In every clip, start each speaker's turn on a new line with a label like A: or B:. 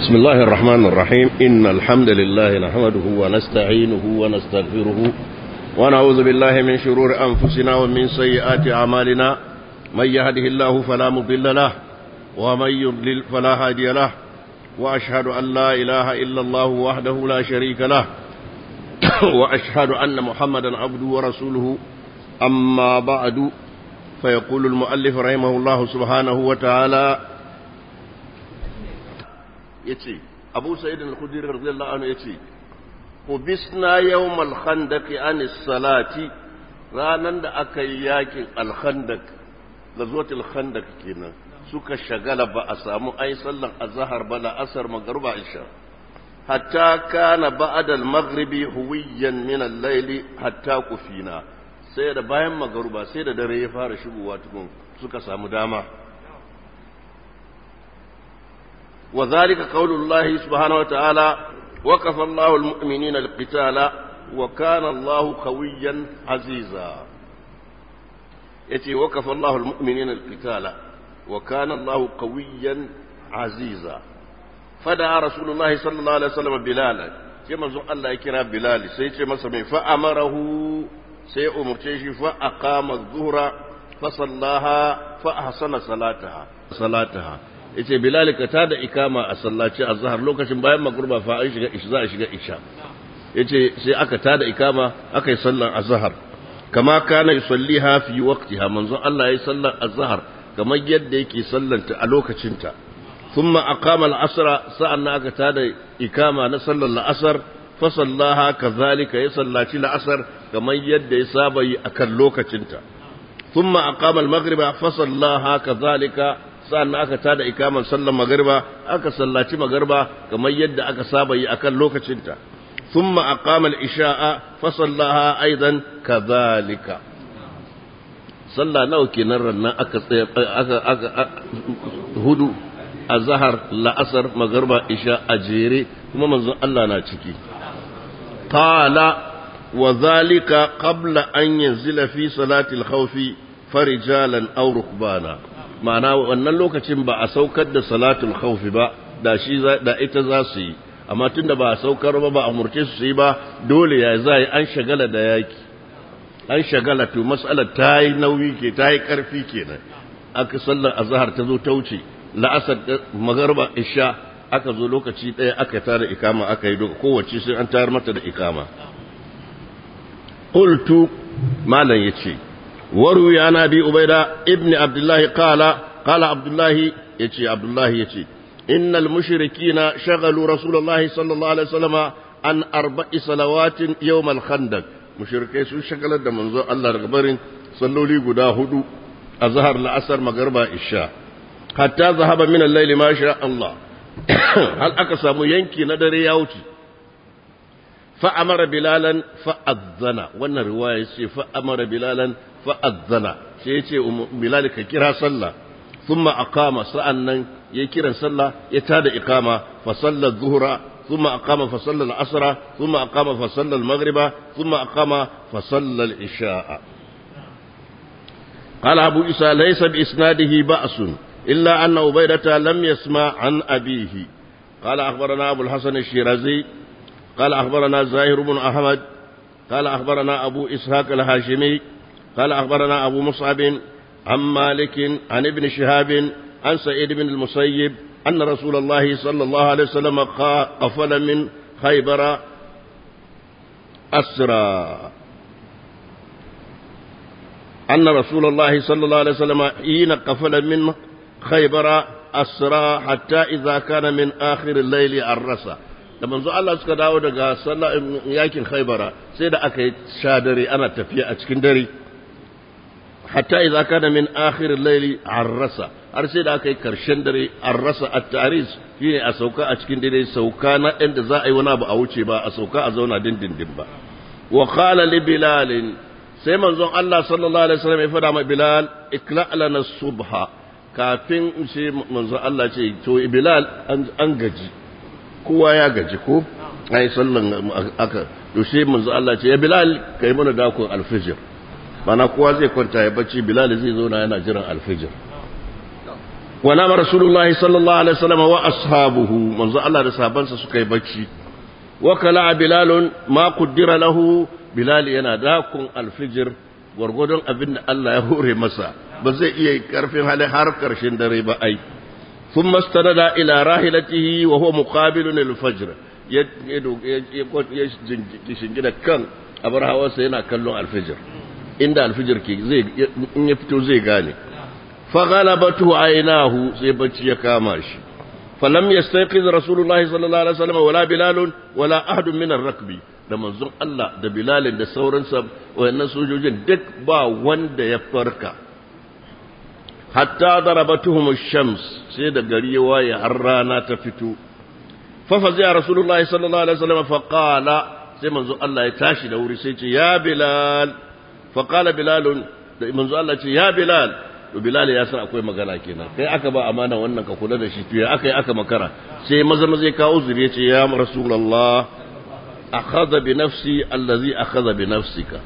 A: بسم الله الرحمن الرحيم إن الحمد لله نحمده ونستعينه ونستغفره ونعوذ بالله من شرور أنفسنا ومن سيئات أعمالنا من يهده الله فلا مضل له ومن يضلل فلا هادي له وأشهد أن لا إله إلا الله وحده لا شريك له وأشهد أن محمدا عبده ورسوله أما بعد فيقول المؤلف رحمه الله سبحانه وتعالى yace Abu Sa'id al-Khudri radiyallahu anhu yace Qubisna yawm al-khandaq an salati ranan da aka yi yakin al-khandaq gazwatul khandaq kenan suka shagala ba a samu ai sallan azhar ba la asar magruba isha hatta kana ba'da al-maghribi huwiyan min al-layli hatta kufina sai da bayan magruba sai da dare ya fara shigowa tukun suka samu dama وذلك قول الله سبحانه وتعالى وكف الله المؤمنين القتال وكان الله قويا عزيزا يتي وكف الله المؤمنين القتال وكان الله قويا عزيزا فدعا رسول الله صلى الله عليه وسلم بلالا كما زو الله يكرا بلال سيتي مسمي فأمره سي أمرتشي فأقام الظهر فصلاها فأحسن صلاتها صلاتها yace bilal ka tada ikama a sallaci azhar lokacin bayan magruba fa an shiga isha za a shiga isha yace sai aka tada ikama aka yi sallan azhar kama kana yusalliha fi waqtiha manzo Allah yayi sallan azhar kamar yadda yake sallanta a lokacinta thumma aqama al-asra sa'anna aka tada ikama na sallan al-asr fa sallaha kadhalika ya sallaci al-asr kamar yadda ya saba yi akan lokacinta thumma aqama al-maghriba fa sallaha kadhalika sa'an aka tada ikaman sallan magarba aka sallaci magarba kamar yadda aka saba yi akan lokacinta thumma aqama al-isha'a fa sallaha aidan kadhalika sallah nawa kenan rannan aka tsaya aka aka hudu azhar la'asar magarba isha ajere kuma manzon Allah na ciki qala wa dhalika qabla an yanzila fi salati al-khawfi farijalan aw rukbana ma'ana wannan lokacin ba a saukar da salatul khawfi ba da shi da ita za su yi amma tunda ba a saukar ba ba a murce su yi ba dole ya zai an shagala da yaki an shagala to mas'alar ta yi nauyi ke ta yi karfi kenan aka sallar azhar ta zo ta wuce la'asar magarba isha aka zo lokaci ɗaya aka tara ikama aka yi doka kowace sai an tayar mata da ikama qultu malam yace وروي عن ابي عبيده ابن عبد الله قال قال عبد الله يتي عبد الله يتي ان المشركين شغلوا رسول الله صلى الله عليه وسلم عن اربع صلوات يوم الخندق مشركي su shagalar da manzo Allah daga barin salloli guda hudu azhar la'asar magriba isha hatta zahaba min al-layli ma sha Allah hal aka samu yanki na dare ya wuce fa amara bilalan fa azzana wannan riwaya ce fa amara bilalan fa'azzana sai ya ce bilal ka kira sallah sun ma'akama sa'an nan ya kiran sallah ya tada ikama fasallar zuhura sun ma'akama fasallar asara sun ma'akama fasallar magriba sun ma'akama fasallar isha'a قال أبو إسى ليس بإسناده بأس إلا أن عبيدة لم يسمع عن أبيه قال أخبرنا أبو الحسن الشيرازي قال أخبرنا زاهر بن أحمد قال أخبرنا أبو إسحاق الهاشمي قال أخبرنا أبو مصعب عن مالك عن ابن شهاب عن سعيد بن المسيب أن رسول الله صلى الله عليه وسلم قفل من خيبر أسرى أن رسول الله صلى الله عليه وسلم حين قفل من خيبر أسرى حتى إذا كان من آخر الليل الرسى da manzo Allah suka dawo daga sallah yakin Khaibara sai da aka yi sha dare ana tafiya a cikin dare hatta idza kana min akhir al-layl arrasa har sai da aka yi karshen dare arrasa at-taris shine a sauka a cikin dare sauka na inda za a yi wani abu a wuce ba a sauka a zauna dindindin ba wa qala li bilal sai manzon Allah sallallahu alaihi wasallam ya fada ma bilal ikla lana subha kafin sai manzon Allah ce to bilal an gaji kowa ya gaji ko ai sallan aka to sai manzon Allah ce ya bilal kai mana dakon alfijir mana kowa zai kwanta ya bacci bilal zai zo na yana jiran alfijir wa nama rasulullahi sallallahu alaihi wasallam wa ashabuhu manzo Allah da sahabansa suka yi bacci wa kala bilalun ma qaddara lahu bilal yana dakun alfijir gwargwadon abin da Allah ya hore masa ba zai iya karfin hali har karshen dare ba ai ثم استند إلى راحلته وهو مقابل الفجر يشنجد كان أبر هواسا ينا كلون الفجر عند الفجر كي زي إن يفتو زي غاني فغلبته عيناه زي بچي يكاماش فلم يستيقظ رسول الله صلى الله عليه وسلم ولا بلال ولا أحد من الركب da manzon Allah da Bilalin da sauransa wayannan sojojin duk ba wanda ya farka hatta darabatuhum ash-shams sai da gari ya waye har rana ta fito fa fazi'a rasulullahi sallallahu alaihi wasallam fa qala sai manzo Allah ya tashi da wuri sai ce ya bilal fa qala bilal da manzo Allah ce ya bilal to bilal ya san akwai magana kenan kai aka ba amana wannan ka kula da shi to ya aka yi aka makara sai maza maza ya kawo uzuri ya ce ya rasulullah akhadha bi nafsi allazi akhadha bi nafsika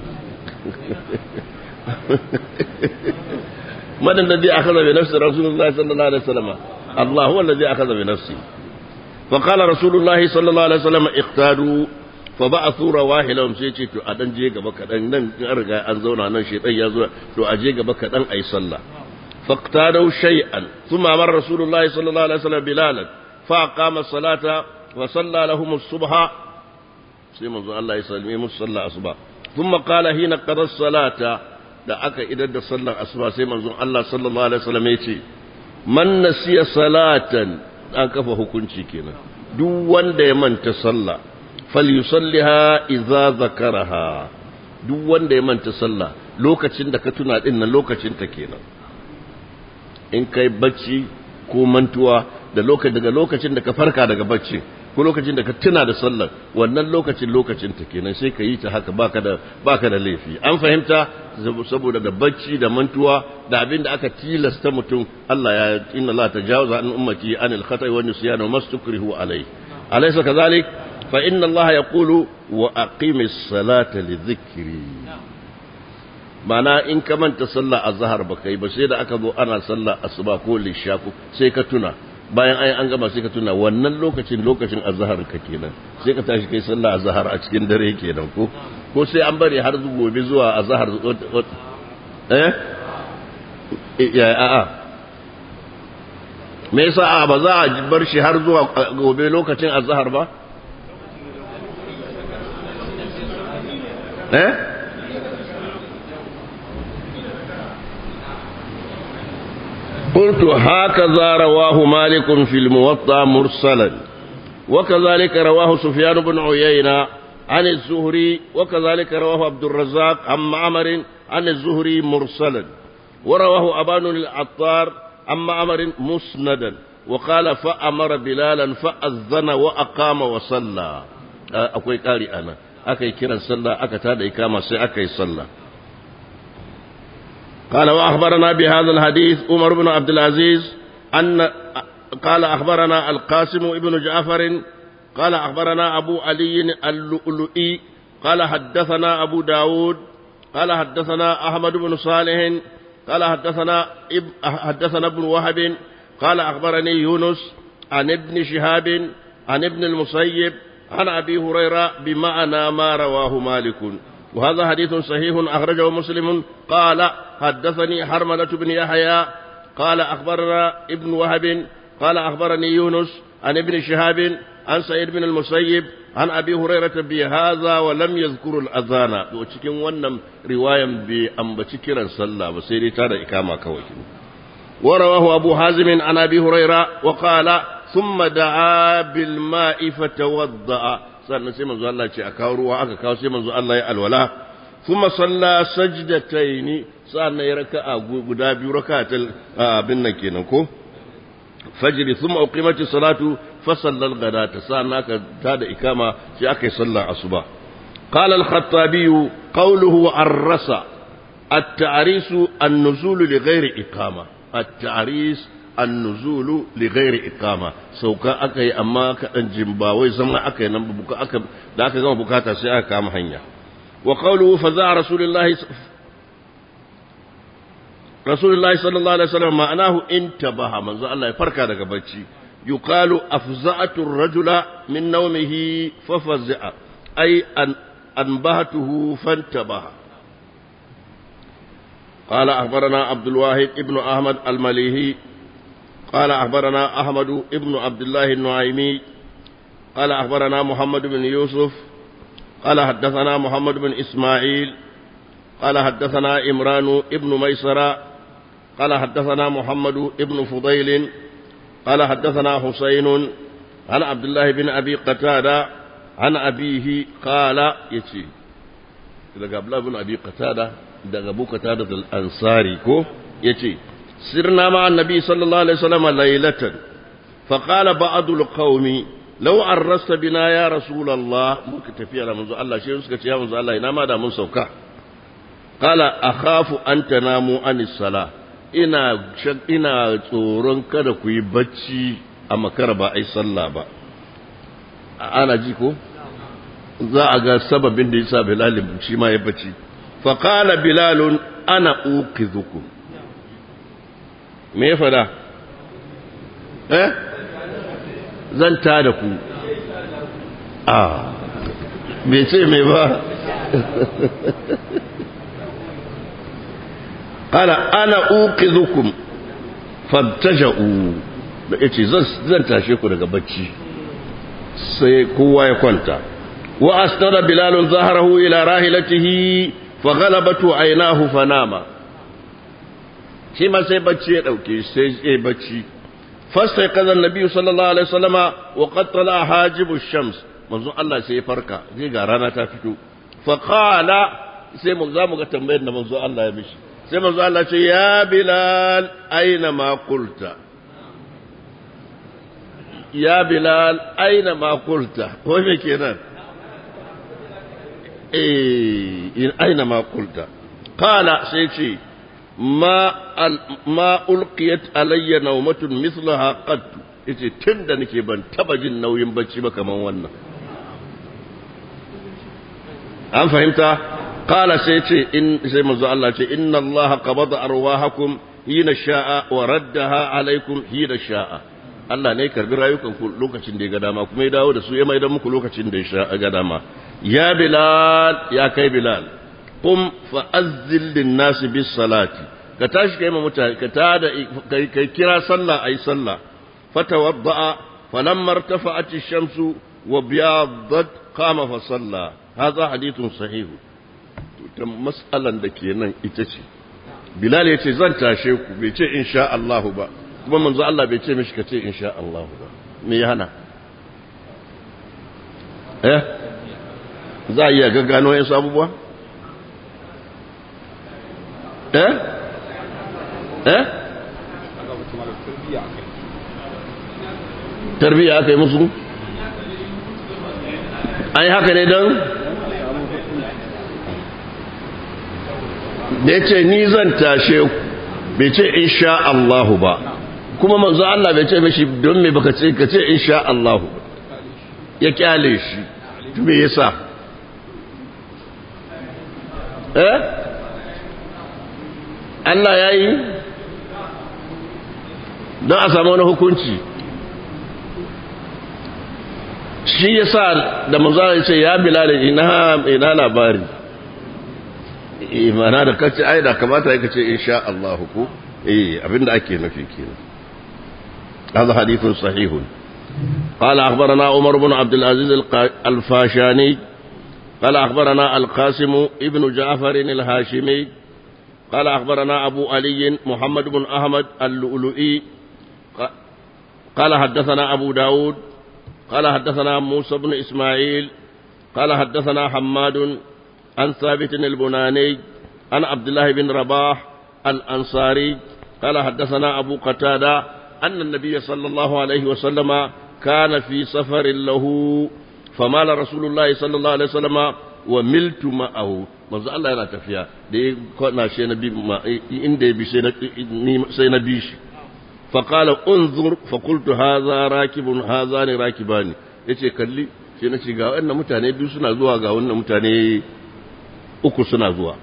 A: من الذي أخذ بنفس رسول الله صلى الله عليه وسلم الله هو الذي أخذ بنفسه فقال رسول الله صلى الله عليه وسلم اقتادوا فبعثوا رواحلهم سيتي تو أدن جيغا بكا دن نن أرغا أنزونا نن شيطان يزوى تو أجيغا بكا دن أي صلى فاقتادوا شيئا ثم أمر رسول الله صلى الله عليه وسلم بلالا فأقام الصلاة وصلى لهم الصبح سيما الله يسلمهم الصلاة الصبح ثم قال حين قضى الصلاة da aka idar da sallar asuba sai manzon Allah sallallahu alaihi wasallam ya ce man nasiya salatan an kafa hukunci kenan duk wanda ya manta sallah falyusalliha idza zakaraha duk wanda ya manta sallah lokacin da ka tuna din nan lokacin ta kenan in kai bacci ko mantuwa da lokacin daga lokacin da ka farka daga bacci ko lokacin da ka tuna da sallar wannan lokacin lokacin ta kenan sai ka yi ta haka baka da baka da laifi an fahimta saboda da bacci da mantuwa da abin da aka tilasta mutum Allah ya inna Allah tajawaza an ummati anil khata'i wa nisyan wa mastukrihu alayhi alaysa kadhalik fa inna Allah yaqulu wa aqimis salata li dhikri mana in ka manta sallah azhar baka yi ba sai da aka zo ana sallah asuba ko lishaku sai ka tuna bayan ai an gama sai ka tuna wannan lokacin lokacin azhar ka kenan sai ka tashi kai sallah azhar a cikin dare kenan ko ko sai an bari har gobe zuwa azhar eh ya a a me yasa a ba za a bar shi har zuwa gobe lokacin azhar ba eh قلت هكذا رواه مالك في الموطأ مرسلا وكذلك رواه سفيان بن عيينة عن الزهري وكذلك رواه عبد الرزاق عن معمر عن الزهري مرسلا ورواه أبان العطار عن معمر مسندا وقال فأمر بلالا فأذن وأقام وصلى أكوي قاري أنا أكي كرا صلى أكتاد إقامة سي أكي صلى قال وأخبرنا بهذا الحديث عمر بن عبد العزيز أن قال أخبرنا القاسم ابن جعفر قال أخبرنا أبو علي اللؤلؤي قال حدثنا أبو داود قال حدثنا أحمد بن صالح قال حدثنا إب حدثنا ابن وهب قال أخبرني يونس عن ابن شهاب عن ابن المسيب عن أبي هريرة بمعنى ما رواه مالك وهذا حديث صحيح أخرجه مسلم قال حدثني حرملة بن يحيى قال أخبرنا ابن وهب قال أخبرني يونس عن ابن شهاب عن سعيد بن المسيب عن أبي هريرة بهذا ولم يذكر الأذان وcikin wannan riwayan bai ambaci kiran sallah ba sai dai ta da ikama kawai ورواه أبو حازم عن أبي هريرة وقال ثم دعا بالماء فتوضأ sannan sai manzo Allah ce a kawo ruwa aka kawo sai manzo Allah ya alwala kuma salla sajdataini sannan ya raka'a guda biyu raka'atul abin nan kenan ko fajri thumma uqimati salatu fa sallal ghadata sannan aka tada ikama sai aka yi sallar asuba qala al-khattabi qawluhu ar-rasa at-ta'ris an-nuzul li ghairi iqama at-ta'ris annuzulu li ghairi iqama sauka aka yi amma kaɗan jimba wai zama aka yi nan buka aka da aka gama bukata sai aka kama hanya wa qawluhu fa za'a rasulullahi rasulullahi sallallahu alaihi wasallam ma'anahu intabaha manzo Allah ya farka daga bacci yuqalu afza'atu ar-rajula min nawmihi fa faz'a ay an anbahatuhu fantabaha قال أخبرنا عبد الواحد ابن أحمد المليهي قال أخبرنا أحمد ابن عبد الله النعيمي قال أخبرنا محمد بن يوسف قال حدثنا محمد بن إسماعيل قال حدثنا إمران ابن ميسرة قال حدثنا محمد ابن فضيل قال حدثنا حسين عن عبد الله بن أبي قتادة عن أبيه قال يتي إذا قبل بن أبي قتادة daga Abu Qatada al-Ansari ko yace sirna ma annabi sallallahu alaihi wasallam laylatan fa qala ba'd al-qaumi law arrasta bina ya rasulullah muka tafiya da manzo Allah shi suka ce ya manzo Allah ina ma da mun sauka qala akhafu an tanamu anis sala ina ina tsoron kada ku yi bacci a makara ba ai sallah ba ana ji ko za a ga sababin da yasa Bilal shi ma ya bacci فقال بلال أنا أوقظكم me ya fada eh zan ta da ku a bai ce mai ba qala ana uqizukum fabtaja'u da yace zan tashe ku daga bacci sai kowa ya kwanta wa asnada bilalun zaharahu ila rahilatihi fa ghalabatu aynahu fanama shi ma sai bacci ya dauke sai ya bacci fasai kaza annabi sallallahu alaihi wasallama wa qad tala hajibu shams manzo Allah sai ya farka zai ga rana ta fito fa qala sai mu za mu ga tambayar da manzo Allah ya mishi sai manzo Allah ce ya bilal aina ma qulta ya bilal aina ma qulta ko me kenan eh in aina ma qulta qala sai ce ma ma ulqiyat alayya nawmatun mithlaha qad yace tunda nake ban taba jin nauyin bacci ba kaman wannan an fahimta qala sai ce in sai manzo Allah ce inna Allah qabada arwahakum hina sha'a wa raddaha alaykum hina sha'a Allah ne karbi rayukan ku lokacin da ya ga dama kuma ya dawo da su ya maida muku lokacin da ya ga dama ya bilal ya kai bilal qum fa azzil lin nas bis salati ka tashi kai ma mutane ka tada kai kai kira sallah ayi sallah fatawadda falamma irtafa'at ash-shamsu wa biyaddat qama fa salla hadha hadithun sahih to mas'alan da kenan ita ce bilal yace zan tashe ku bai ce insha Allah ba kuma manzo Allah bai ce mishi ka ce insha Allah ba me ya hana eh za a iya gaggano yin abubuwa eh eh tarbiya aka yi musu an yi haka ne don da ya ce ni zan tashe ku bai ce insha Allahu ba kuma manzo Allah bai ce mishi don me baka ce ka ce insha Allahu ya kyale shi me yasa eh Allah ya yi don a samu wani hukunci shi ya sa da manzana ce ya bilal ina ina labari imana da kace ai da kamata ya kace insha Allah ko eh abinda ake nufi kenan هذا حديث صحيح قال أخبرنا عمر بن عبد العزيز الفاشاني قال أخبرنا القاسم ابن جعفر الهاشمي قال أخبرنا أبو علي محمد بن أحمد اللؤلؤي قال حدثنا أبو داود قال حدثنا موسى بن إسماعيل قال حدثنا حماد عن ثابت البناني عن عبد الله بن رباح الأنصاري قال حدثنا أبو قتادة أن النبي صلى الله عليه وسلم كان في سفر له فمال رسول الله صلى الله عليه وسلم وملت معه manzo Allah yana tafiya da ya kwana shi na bi inda ya bi sai na bi shi fa qala unzur fa qultu hadha rakibun hadha ne rakibani yace kalli sai na ce ga wannan mutane biyu suna zuwa ga wannan mutane uku suna zuwa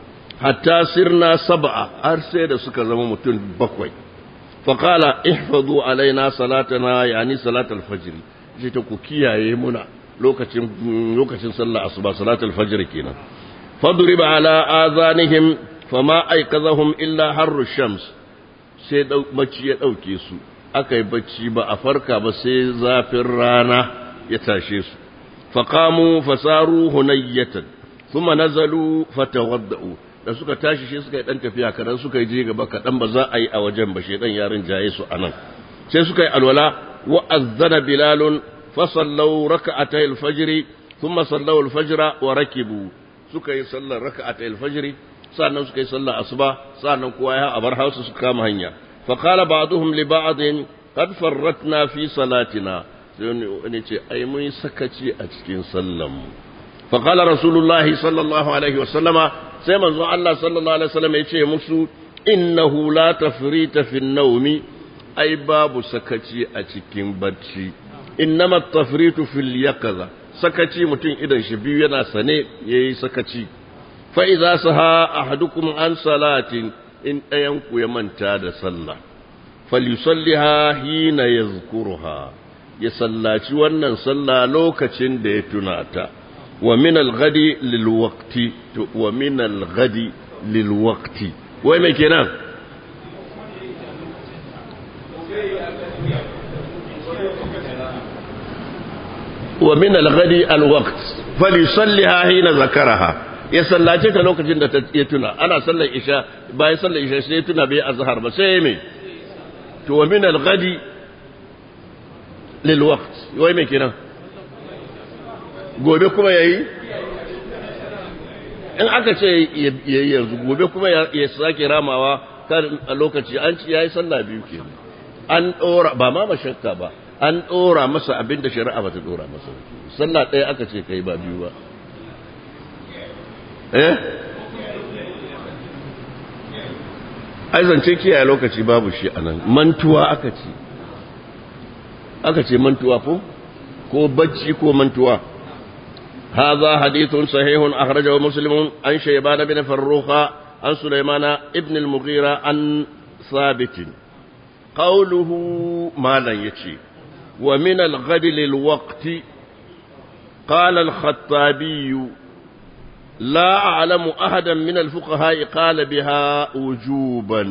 A: hatta sirna sab'a har sai da suka zama mutum bakwai faqala ihfazu alaina salatana yani salatul fajr shi ta ku kiyaye muna lokacin lokacin sallah asuba salatul fajr kenan fadriba ala azanihim fama aikazahum illa harru shams sai bacci ya dauke su aka yi bacci ba a farka ba sai zafin rana ya tashe su faqamu fasaru hunayyatan thumma nazalu fatawaddau da suka tashi shi suka yi dan tafiya kadan suka yi je gaba kadan ba za a yi a wajen ba shedan yarin jaye su anan sai suka yi alwala wa azzana bilalun fa sallu rak'atay al-fajr thumma sallu al-fajr wa rakibu suka yi sallar rak'atay al-fajr sannan suka yi sallar asuba sannan kowa ya abar hausa su kama hanya fa qala ba'dhum li ba'din qad farratna fi salatina sai wani ce ai mun sakaci a cikin sallan mu fa qala rasulullahi sallallahu alaihi wa sallama sai manzon Allah sallallahu alaihi wasallam ya ce musu innahu la tafrita fi naumi ai babu sakaci a cikin bacci innama tafritu fil yaqza sakaci mutum idan shi biyu yana sane yayi sakaci fa idza saha ahadukum an salatin in ɗayan ku ya manta da sallah falyusalliha hina yazkuruha ya sallaci wannan sallah lokacin da ya tuna ta ومن الغد للوقت ومن الغد للوقت وين ما كنا ومن الغد الوقت فليصليها حين ذكرها ya sallace ta lokacin da ya tuna ana sallar isha bayan sallar isha sai ya tuna bai azhar ba sai me to wa min al-ghadi lil waqt wai me kenan gobe kuma ya yi in aka ce ya yi yanzu gobe kuma ya sake ramawa kan a lokaci an ci ya yi sallah biyu ke an ɗora ba ma mashakka ba an ɗora masa abin da shari'a ba ta ɗora masa sallah ɗaya aka ce ka yi ba biyu ba eh ai zance kiyaye lokaci babu shi a nan mantuwa aka ce aka ce mantuwa ko ko bacci ko mantuwa هذا حديث صحيح أخرجه مسلم عن شيبان بن فروخ عن سليمان ابن المغيرة عن ثابت قوله ما لا يتي ومن الغد للوقت قال الخطابي لا أعلم أحدا من الفقهاء قال بها وجوبا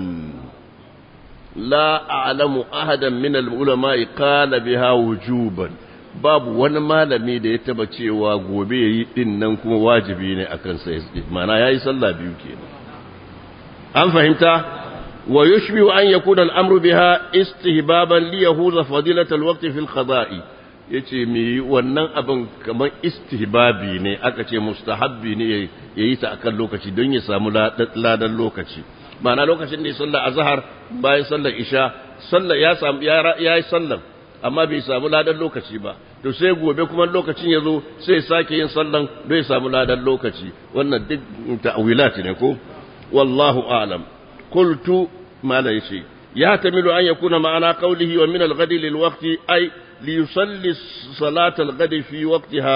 A: لا أعلم أحدا من العلماء قال بها وجوبا babu wani malami da ya taba cewa gobe ya yi din nan kuma wajibi ne a kansa mana ya yi sallah biyu ke an fahimta wa yushbi an yakuna al-amru biha istihbaban li yahuza fadilat al-waqti fil qada'i yace me wannan abin kamar istihbabi ne aka ce mustahabbi ne yayi ta akan lokaci don ya samu ladan lokaci ma'ana lokacin da ya sallar azhar bayan sallar isha sallar ya samu ya yi sallar amma bai samu ladan lokaci ba to sai gobe kuma lokacin ya zo sai sake yin sallan bai samu ladan lokaci wannan duk ta'wilat ne ko wallahu a'lam qultu mala yace ya tamilu an yakuna ma'ana qawlihi wa min al-ghadi lil waqti ay li yusalli salat al-ghadi fi waqtiha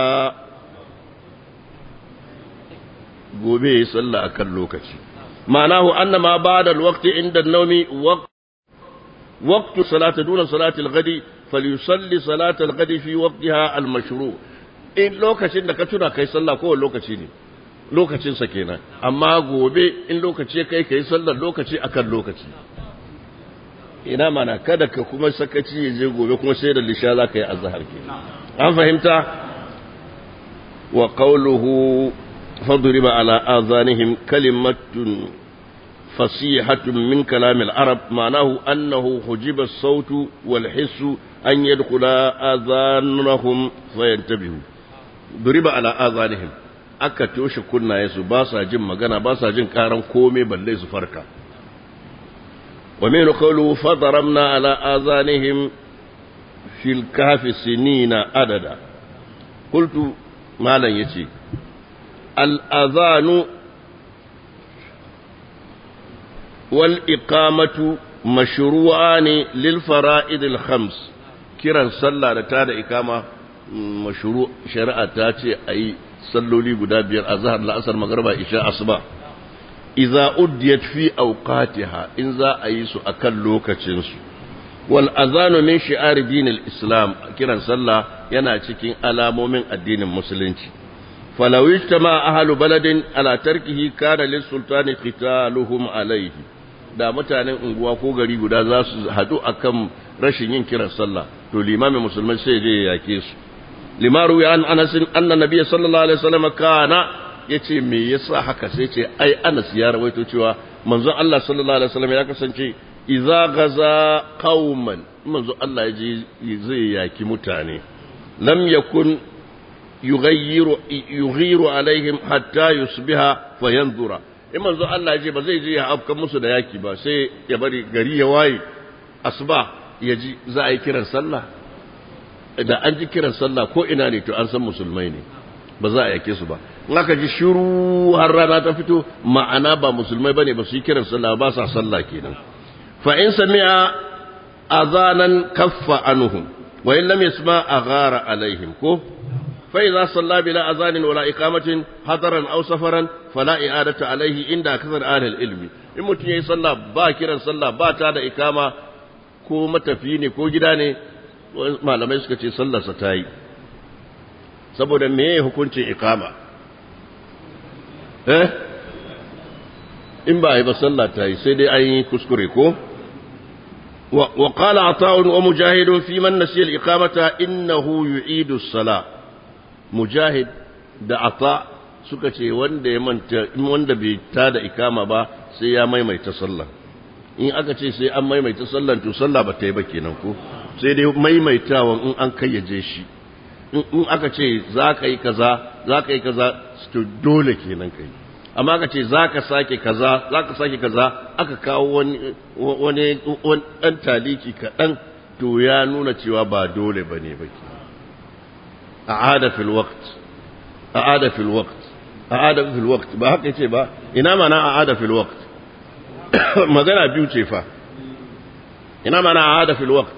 A: gobe ya salla akan lokaci ma'anahu anna ma ba'da al-waqti inda an-nawmi waqt وقت صلاة دون صلاة الغد فليصلي صلاة الغد في وقتها المشروع in lokacin da ka tuna kai sallah kowane lokaci ne lokacinsa kenan amma gobe in lokaci kai kai sallar lokaci akan lokaci ina mana kada ka kuma sakaci ya je gobe kuma sai da lisha za ka yi azhar kenan an fahimta wa qawluhu fadriba ala azanihim kalimatun فصيحة من كلام العرب معناه أنه حجب الصوت والحس أن يدخل آذانهم فينتبهوا ضرب على آذانهم aka toshe kunnayensu ba sa jin magana ba sa jin karan komai balle su farka wa min qawlu fadaramna ala azanihim fil kahfi sinina adada qultu malan yace al azanu والإقامة مشروعان للفرائض الخمس kiran sallah da ta da ikama mashuru shari'a ta ce a yi salloli guda biyar a zahar la'asar magarba isha asuba idza uddiyat fi awqatiha in za a yi su akan lokacin su wal azanu min shi'ar dinil islam kiran sallah yana cikin alamomin addinin musulunci falaw ijtama ahlu baladin ala tarkihi kana lis sultani qitaluhum alayhi da mutanen unguwa ko gari guda za su hadu akan rashin yin kiran sallah to limamin musulmai sai je ya yake su limaru ya an anas anna nabiyyi sallallahu alaihi wasallam kana yace me yasa haka sai ce ai anas ya rawaito cewa manzon Allah sallallahu alaihi wasallam ya kasance idza gaza qauman manzo Allah ya je zai yaki mutane lam yakun yughayyiru yughiru alaihim hatta yusbiha fayanzura in manzo Allah ya je ba zai je ya afka musu da yaki ba sai ya bari gari ya waye asuba ya ji za a yi kiran sallah da an ji kiran sallah ko ina ne to an san musulmai ne ba za a yake su ba in aka ji shiru har rana ta fito ma'ana ba musulmai bane ba su yi kiran sallah ba sa sallah kenan fa in sami'a azanan kaffa anhum wa in lam yasma aghara alaihim ko fa idza salla bila azanin wala iqamatin hadaran aw safaran fala i'adatu alaihi inda kasar ahli ilmi in mutum yayi sallah ba kiran sallah ba ta da ikama ko matafi ne ko gida ne malamai suka ce sallarsa ta yi saboda meye hukuncin ikama eh in ba a yi ba sallah ta yi sai dai an yi kuskure ko wa qala ata'un wa mujahidun fi man nasiya al-iqamata innahu yu'idu as-sala mujahid da ata suka ce wanda ya manta wanda bai ta da ikama ba sai ya maimaita sallah in aka ce sai an maimaita sallan to sallah ba ta yi ba kenan ko sai dai maimaitawan in an kayyaje shi in aka ce za ka yi kaza za ka yi kaza to dole kenan kai amma aka ce za ka sake kaza za ka sake kaza aka kawo wani wani dan taliki kaɗan to ya nuna cewa ba dole ba ne ba a'ada fil waqt a'ada fil waqt a'ada fil waqt ba haka yace ba ina mana a'ada fil waqt magana biyu ce fa ina mana a'ada fil waqt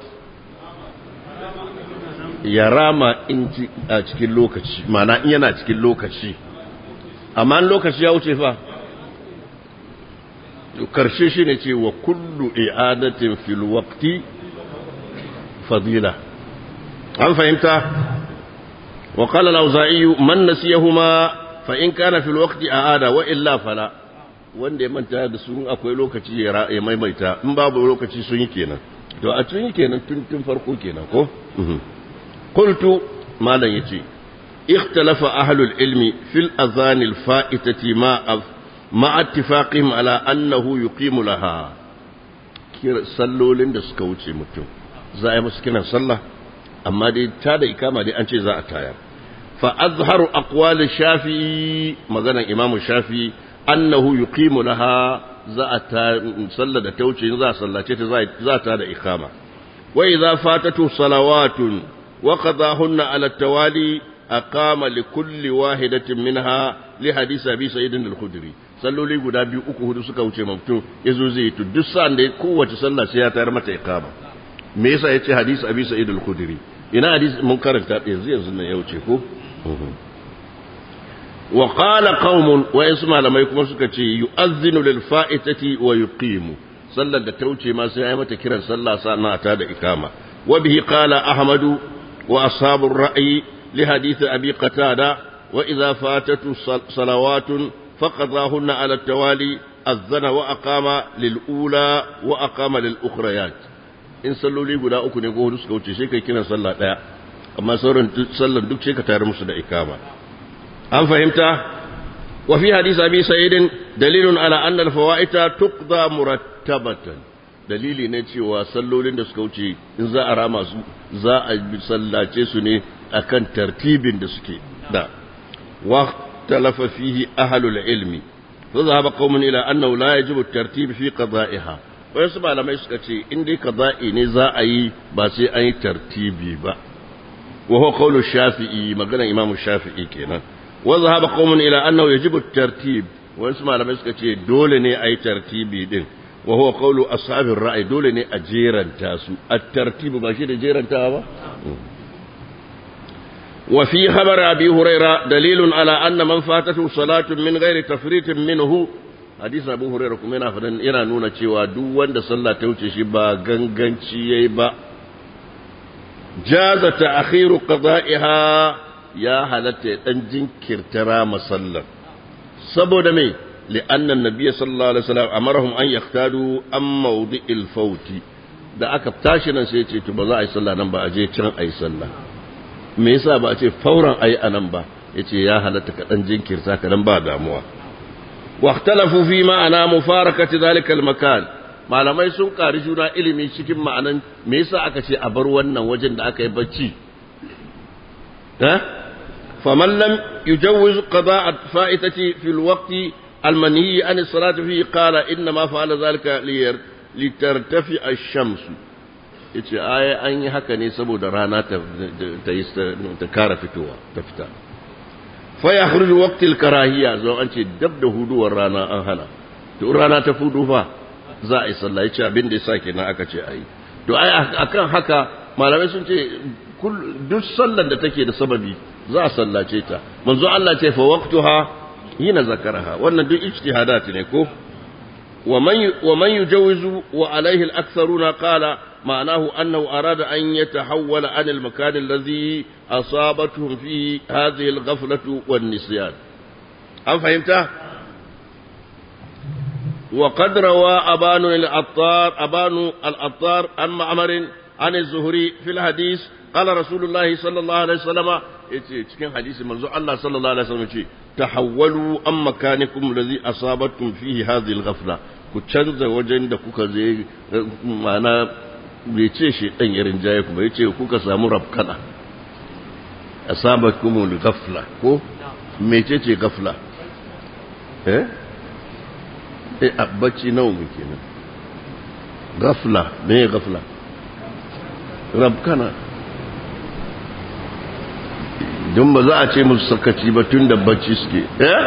A: ya rama in a cikin lokaci mana in yana cikin lokaci amma lokaci ya wuce fa karshe shi ne ce wa kullu i'adatin fil waqti fadila an fahimta wa qala al-auza'i man nasiyahuma fa in kana fil waqti a'ada wa illa fala wanda ya manta da su akwai lokaci ya maimaita in babu lokaci sun yi kenan to a tun yi kenan tun tun farko kenan ko قلت ما لا يجي اختلف أهل العلم في الأذان الفائتة مع مع اتفاقهم على أنه يقيم لها صلوا لند سكوتي متو زي مسكنا صلى أما دي تادا إكامة دي أنشي زاء تاير فأظهر أقوال الشافعي مثلا إمام الشافعي أنه يقيم لها زاء صلى دا توشي زاء صلى زاء تادا إقامة وإذا فاتته صلوات وقضاهن على التوالي أقام لكل واحدة منها لحديث أبي سعيد الخدري salloli guda biyu uku hudu suka wuce mutum ya zo zai to duk sa'an da kowace sallah sai ya tayar mata iqama me yasa yace hadisi abi sa'id al-khudri ina hadisi mun karanta yanzu yanzu nan ya wuce ko wa qala qaumun wa yasu malamai kuma suka ce yu'azzinu lil fa'itati wa yuqimu sallar da ta wuce ma sai ya mata kiran sallah sa'an ta da ikama wa bihi qala ahmadu وأصحاب الرأي لحديث أبي قتادة وإذا فاتت صلوات فقضاهن على التوالي أذن وأقام للأولى وأقام للأخريات in salloli guda uku ne ko hudu suka wuce sai kai kina sallah daya amma sauran sallan duk sai ka tayar musu da ikama an fahimta wa fi hadisi abi sa'idin dalilun ala anna al-fawaita tuqda murattabatan dalili ne cewa sallolin da suka wuce in za a rama su za a sallace su ne akan tartibin da suke da wa talafa fihi ahlul ilmi fa zahaba qaumun ila annahu la yajibu at-tartib fi qada'iha wasu malamai suka ce in dai qada'i ne za a yi ba sai an yi tartibi ba wa huwa qawlu shafi'i magana imamu shafi'i kenan wa zahaba qaumun ila annahu yajibu at-tartib wasu malamai suka ce dole ne a yi tartibi din وهو قول أصحاب الرأي دول أجيرا تاسو الترتيب ماشي أجيرا تابا وفي خبر أبي هريرة دليل على أن من فاتته صلاة من غير تفريط منه hadisin abu hurairah kuma yana fadan yana nuna cewa duk wanda sallah ta wuce shi ba ganganci yayi ba jaza ta'khiru qada'iha ya halatta dan jinkirtara masallar saboda me li'anna an-nabiy sallallahu alaihi wasallam amarahum an yahtadu am mawdi'il fawti da aka tashi nan sai ya ce to ba za a yi sallah nan ba a je can a yi sallah me yasa ba a ce fauran a yi a nan ba ya ce ya halatta ka dan jinkirta ka dan ba damuwa واختلفوا في معنى مفارقة ذلك المكان malamai sun ƙari juna ilimi cikin ma'anan me yasa aka ce a bar wannan wajen da aka yi bacci eh faman lam yujawwiz qada'a fa'itati fi alwaqt almanhi an as-salati fi qala inna ma fa'ala zalika litartafi ash-shams yace ai an yi haka ne saboda rana ta ta kara fitowa ta fita fa yakhruju waqtil karahiya zo an ce dab da huduwar rana an hana to rana ta fudu fa za a yi sallah yace abin da yasa kenan aka ce ayi to ai akan haka malamai sun ce duk sallar da take da sababi za a sallace ta manzo Allah ce fa waqtuha hina zakaraha wannan duk ijtihadat ne ko ومن ومن يجوز وعليه الأكثرون قال معناه أنه أراد أن يتحول عن المكان الذي أصابتهم فيه هذه الغفلة والنسيان هل فهمت؟ وقد روى أبان العطار أبان العطار عن معمر عن الزهري في الحديث قال رسول الله صلى الله عليه وسلم cikin hadisi manzo Allah sallallahu alaihi wasallam ce tahawwalu an makanikum allazi asabatkum fihi hadhihi al-ghafla ku canza wajen da kuka je mana bai ce shi dan irin jaye ku bai ce kuka samu rabkana asabatkum al-ghafla ko mecece ghafla eh eh abbaci nawa muke nan ghafla me ghafla rabkana don ba za a ce musu sakaci ba tun da bacci suke eh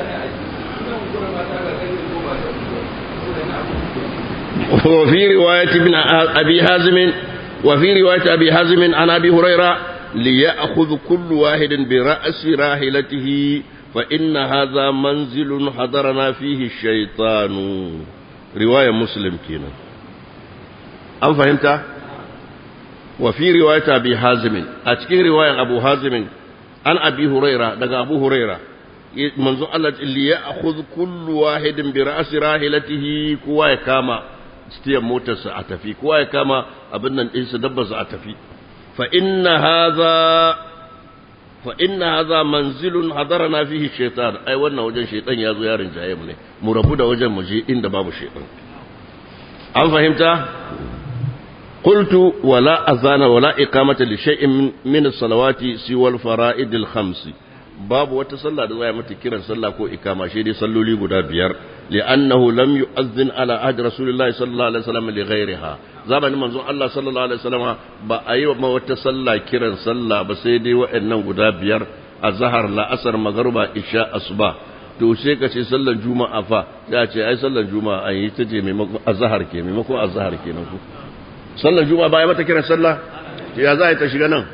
A: وفي رواية ابن أبي حازم وفي رواية أبي حازم عن أبي هريرة ليأخذ كل واحد برأس راحلته فإن هذا منزل حضرنا فيه الشيطان رواية مسلم كينا أم فهمت؟ وفي رواية أبي حازم أتكي رواية أبو حازم عن أبي هريرة دقى أبو هريرة منذ الله اللي يأخذ كل واحد برأس راحلته كوا كاما ستيا موتس أتفي كوا كاما أبنا إنس دبز أتفي فإن هذا فإن هذا منزل حضرنا فيه الشيطان أي وانا وجن شيطان يازو يارن جايبني مربودا وجن مجي إن باب الشيطان هل فهمت؟ قلت ولا أذان ولا إقامة لشيء من الصلوات سوى الفرائض الخمس باب وتصلى دوايا متكرا صلى كو إقامة شيء صلوا لي قدا بيار لأنه لم يؤذن على عهد رسول الله صلى الله عليه وسلم لغيرها زمن منزون الله صلى الله عليه وسلم بأي ما وتصلى كرا صلى بسيدي وإنه قدا بيار الزهر لا أسر مغربا إشاء أصبح to sai ka ce sallar juma'a fa ya ce ai sallar juma'a an yi ta je maimakon azhar ke maimakon azhar kenan ku sallar juma'a baya mata kiran sallah ya za a ta shiga nan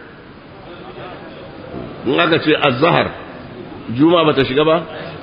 A: in aka ce azhar juma'a bata shiga ba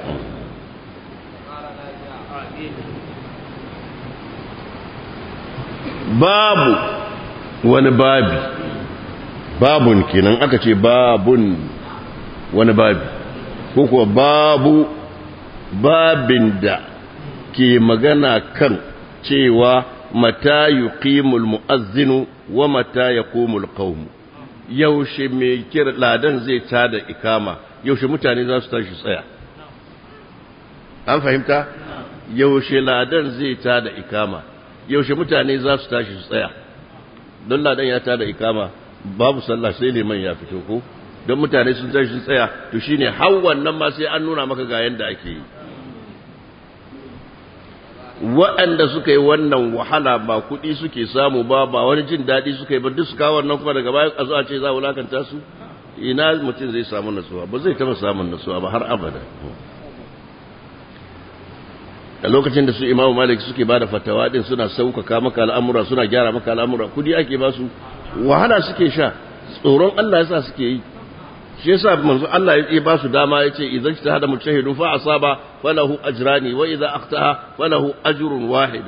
A: babu wani babi babun kenan aka ce babun wani babi ko kuwa babu babin da ke magana kan cewa mata yuqimul mu'azzinu wa mata yaqumul qawm yaushe mai kira ladan zai tada ikama yaushe mutane za su tashi tsaya an fahimta yaushe ladan zai tada ikama yaushe mutane za su tashi su tsaya don ladan ya tada ikama babu sallah sai liman ya fito ko don mutane sun tashi su tsaya to shine har wannan ma sai an nuna maka ga yanda ake yi waɗanda suka yi wannan wahala ba kuɗi suke samu ba ba wani jin daɗi suka yi ba duk su kawo wannan kuma daga baya a zo a ce za a wulakanta su ina mutum zai samu nasuwa ba zai taɓa samun nasuwa ba har abada a lokacin da su imamu malik suke ba da fatawa din suna sauƙaƙa maka al'amura suna gyara maka al'amura kuɗi ake ba su wahala suke sha tsoron allah yasa suke yi shi yasa manzo Allah ya ba su dama yace idan ta hada mujtahidun fa asaba falahu ajrani wa idza akhtaha falahu ajrun wahid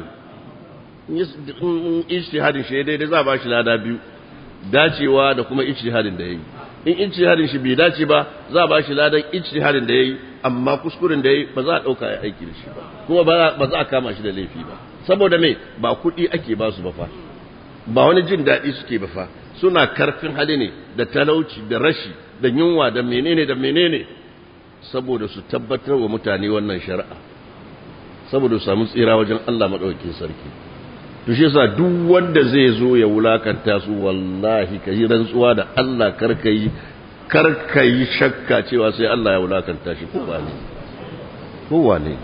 A: in ijtihadin shi daidai za ba shi lada biyu dacewa da kuma ijtihadin da yayi in ijtihadin shi bai dace ba za ba shi ladan ijtihadin da yayi amma kuskuren da yayi ba za a dauka ya aiki da shi ba kuma ba za a kama shi da laifi ba saboda me ba kuɗi ake ba su ba fa ba wani jin daɗi suke ba fa suna karfin hali ne da talauci da rashi da yunwa da menene da menene saboda su tabbatar wa mutane wannan shari'a saboda su samu tsira wajen Allah maɗaukakin sarki to shi yasa duk wanda zai zo ya wulakanta su wallahi ka yi rantsuwa da Allah karka yi karka yi shakka cewa sai Allah ya wulakanta shi ko ba ne ko wane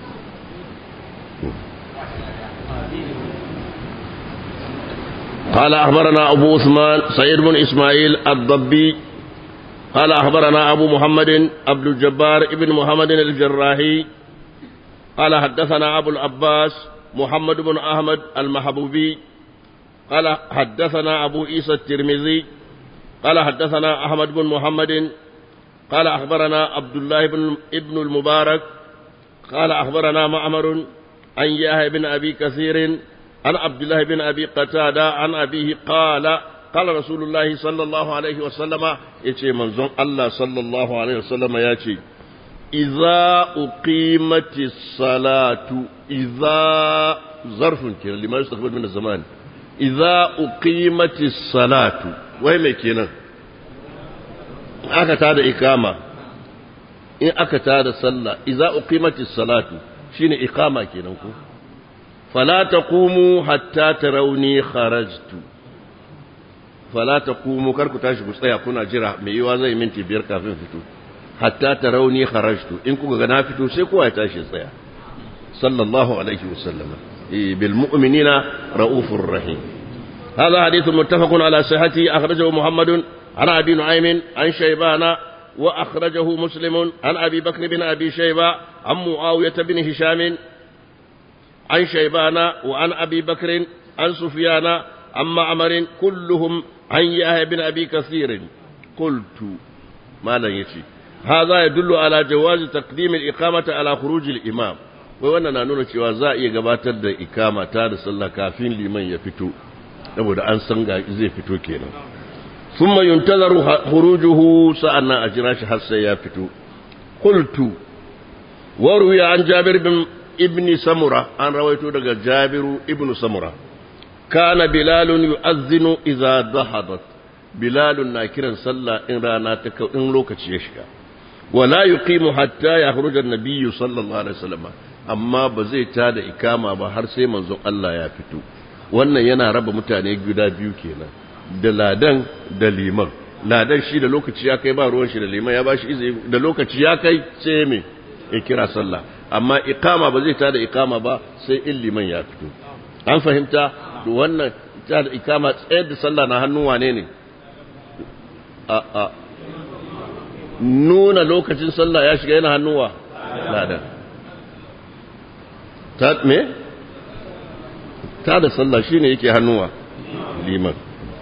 A: قال أخبرنا أبو عثمان سعيد بن إسماعيل الضبي قال أخبرنا أبو محمد عبد الجبار ابن محمد الجراحي قال حدثنا أبو العباس محمد بن أحمد المحبوبي قال حدثنا أبو عيسى الترمذي قال حدثنا أحمد بن محمد قال أخبرنا عبد الله بن ابن المبارك قال أخبرنا معمر عن يحيى بن أبي كثير عن عبد الله بن أبي قتادة عن أبيه قال قال رسول الله صلى الله عليه وسلم يتي منزون الله صلى الله عليه وسلم ياتي إذا أقيمت الصلاة إذا ظرف كنا لما يستقبل من الزمان إذا أقيمت الصلاة وين كنا aka tada ikama in aka tada sallah idza uqimatis salatu shine ikama kenan ko fala taqumu hatta tarawni kharajtu fala taqumu kar ku tashi ku tsaya kuna jira mai yiwa zai minti biyar kafin fito hatta tarawni kharajtu in kuka ga na fito sai kowa ya tashi tsaya sallallahu alaihi wasallam bil mu'minina raufur rahim هذا حديث متفق على صحته أخرجه محمد عن أبي نعيم عن شيبان وأخرجه مسلم عن أبي بكر بن أبي شيبة عن معاوية بن هشام عن شيبان وعن أبي بكر عن سفيان عن معمر كلهم عن يحيى بن أبي كثير قلت ما لا يشي هذا يدل على جواز تقديم الإقامة على خروج الإمام wannan na nuna cewa za a iya gabatar da ikama ta da sallah kafin liman ya fito saboda an san ga zai fito kenan thumma yuntazaru khurujuhu sa'anna ajira shi har sai ya fito qultu wa ruwiya an jabir bin ibn samura an rawaito daga jabiru ibn samura kana bilalun yu'azzinu idza dhahabat bilalun na kiran sallah in rana ta in lokaci ya shiga wala yuqimu hatta yakhruja an-nabiyyu sallallahu alaihi wasallam amma ba zai tada ikama ba har sai manzon Allah ya fito wannan yana raba mutane guda biyu kenan da ladan da liman ladan shi da lokaci ya kai ba ruwan shi da liman ya bashi izini da lokaci ya kai sai me ya kira sallah amma ikama ba zai tada ikama ba sai in liman ya fito an fahimta to wannan tada ikama tsayar da sallah na hannun wane ne a a nuna lokacin sallah ya shiga yana hannuwa ladan ta me ta da sallah shine yake hannuwa liman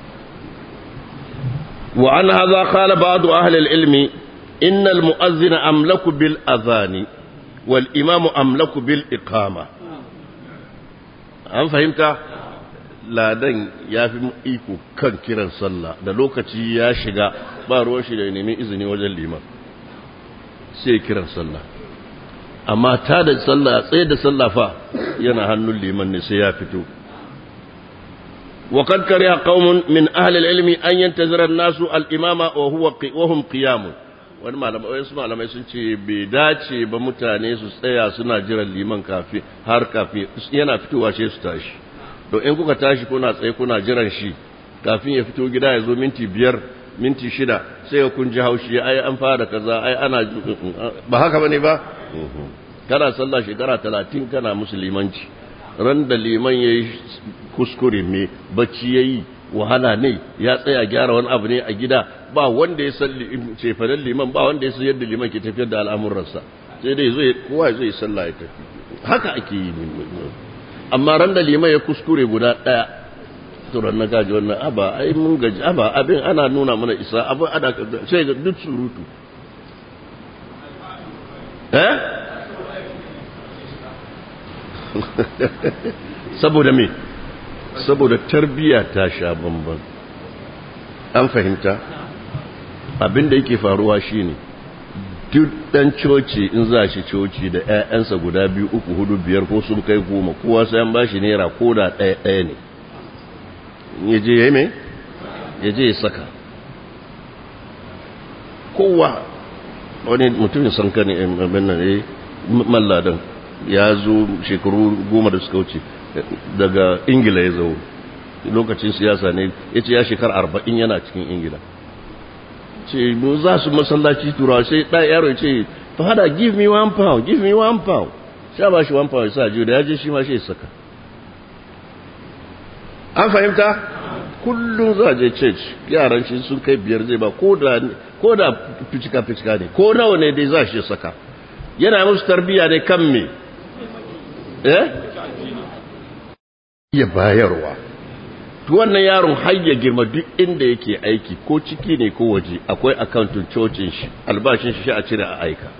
A: wa an hadha qala ba'd ahli al-ilm inna al-mu'adhdhin amlaku bil adhan wal imam amlaku bil iqama an fahimta ladan ya fi iko kan kiran sallah da lokaci ya shiga ba ruwan shi da neman izini wajen liman sai kiran sallah amma ta da sallah tsaye da sallah fa yana hannun liman ne sai ya fito وقد كره قوم من أهل العلم أن ينتظر الناس الإمام وهو وهم قيام wani malamai wasu malamai sun ce bai dace ba mutane su tsaya suna jiran liman kafi har kafi yana fitowa sai su tashi to in kuka tashi kuna tsaye kuna jiran shi kafin ya fito gida ya zo minti biyar minti shida sai ya kun ji haushi ai an fara kaza ai ana ba haka bane ba kana sallah shekara talatin kana musulmanci ran da liman ya yi kuskure me bacci ya yi wahala ne ya tsaya gyara wani abu ne a gida ba wanda ya san cefanen liman ba wanda ya san yadda liman ke tafiyar da al'amuransa sai dai zai kowa zai sallah ya tafi haka ake yi amma ran da liman ya kuskure guda ɗaya turan na gaji wannan aba ai mun gaji aba abin ana nuna mana isa abu ana sai ga duk surutu eh saboda me saboda tarbiya ta sha bamban an fahimta abin da yake faruwa shine duk dan coci in za shi coci da 'ya'yansa guda biyu uku hudu biyar ko sun kai goma kowa sai an bashi naira ko da ɗaya ɗaya ne ya je ya yi mai ya je ya saka kowa wani mutumin san kan abin nan ya malladan ya zo shekaru goma da suka wuce daga ingila ya zo lokacin siyasa ne ya ce ya shekar arba'in yana cikin ingila ce mu za su masallaci turawa sai ɗaya yaro ce fada give me one pound give me one pound sha ba shi one pound sa jiyo da ya je shi ma shi saka an fahimta kullum za je church yaran shi sun kai biyar zai ba ko da fitika fitika ne ko nawa ne dai za shi saka yana musu tarbiya ne kan me eh ya bayarwa to wannan yaron har ya girma duk inda yake aiki ko ciki ne ko waje akwai akauntun cocin shi albashin shi a cire a aika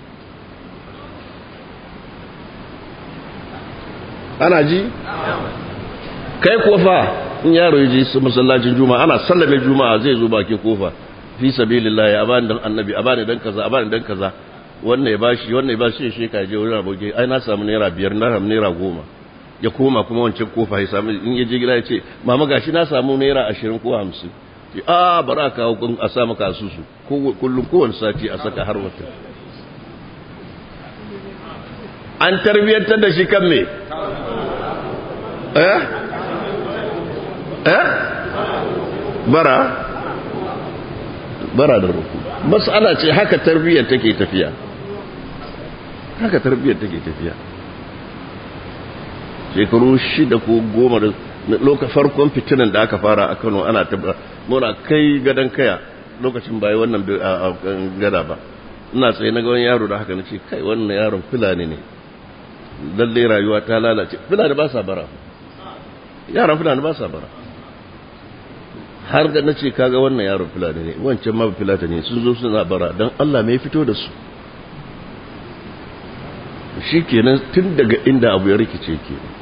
A: ana ji kai kofa in yaro ya je masallacin juma'a ana sallame juma'a zai zo bakin kofa fi sabilillahi abani dan annabi abani dan kaza abani dan kaza wannan ya bashi wannan ya bashi shi ka je wurin aboki ai na samu naira biyar na samu naira goma ya koma kuma wancan kofa ya samu in ya je gida ya ce mama gashi na samu naira ashirin ko hamsin ce a bara kawo kun a sa maka asusu kullum kowane sati a saka har wata an tarbiyyantar da shi kan me eh eh bara bara da ruku mas'ala ce haka tarbiyyar take tafiya haka tarbiyyar take tafiya shekaru shida ko goma da lokacin farkon fitinan da aka fara a Kano ana ta muna kai gadan kaya lokacin bai wannan gada ba ina tsaye na ga wani yaro da haka nace kai wannan yaron fulani ne lalle rayuwa ta lalace fulani ba sa bara yaran fulani ba sa bara har da nace kaga wannan yaron fulani ne wancan ma fulata ne sun zo suna bara dan Allah mai fito da su shikenan tun daga inda abu ya rikice kenan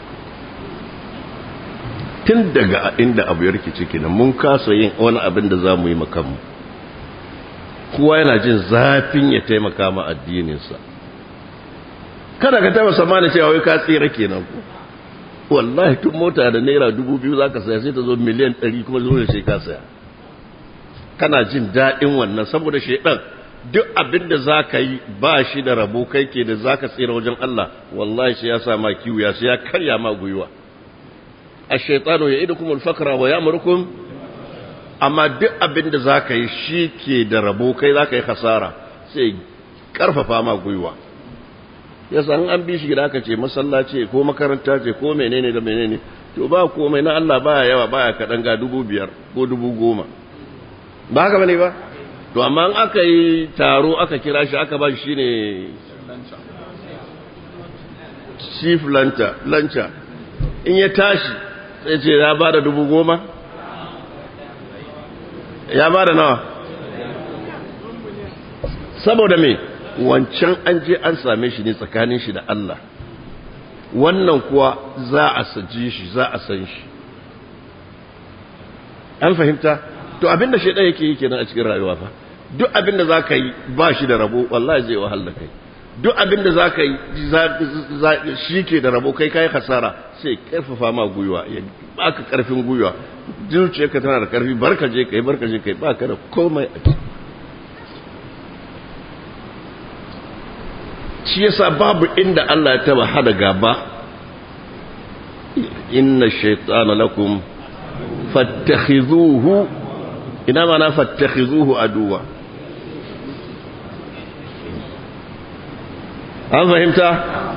A: tun daga inda abu ya rikice kenan mun kasa yin wani abin da za mu yi makamu kowa yana jin zafin ya taimaka ma addininsa kada ka taba samani cewa wai ka tsira kenan ko wallahi tun mota da naira dubu biyu za ka saya sai ta zo miliyan ɗari kuma zo da shi ka saya kana jin daɗin wannan saboda shaidan duk abin da za ka yi ba shi da rabo kai ke da za ka tsira wajen Allah wallahi sai ya sa ma kiwuya sai ya karya ma gwiwa a shaitano ya idu kuma alfakara wa ya murkum amma duk abin da za ka yi shi ke da rabo kai za ka yi hasara sai karfafa ma gwiwa ya san an bi shi gida aka ce masallaci ko makaranta ce ko menene da menene to ba komai na Allah baya yawa baya kaɗan ga dubu biyar ko dubu goma ba haka bane ba to amma in aka yi taro aka kira shi aka ba shi ne chief lanta lancha in ya tashi sai ce ya ba da dubu goma ya ba da nawa saboda me wancan an je an same shi ne tsakanin shi da Allah wannan kuwa za a saji shi za a san shi an fahimta to abinda shaidan yake yi kenan a cikin rayuwa fa duk abinda za ka yi ba shi da rabo wallahi zai wahal da kai duk abinda za ka yi shi ke da rabo kai kai hasara sai karfafa ma gwiwa ya baka karfin gwiwa zuciyarka tana da karfi barka je kai barka je kai baka da komai a ciki shi yasa babu inda Allah ya taba hada gaba inna shaytana lakum fattakhizuhu ina mana fattakhizuhu aduwa an fahimta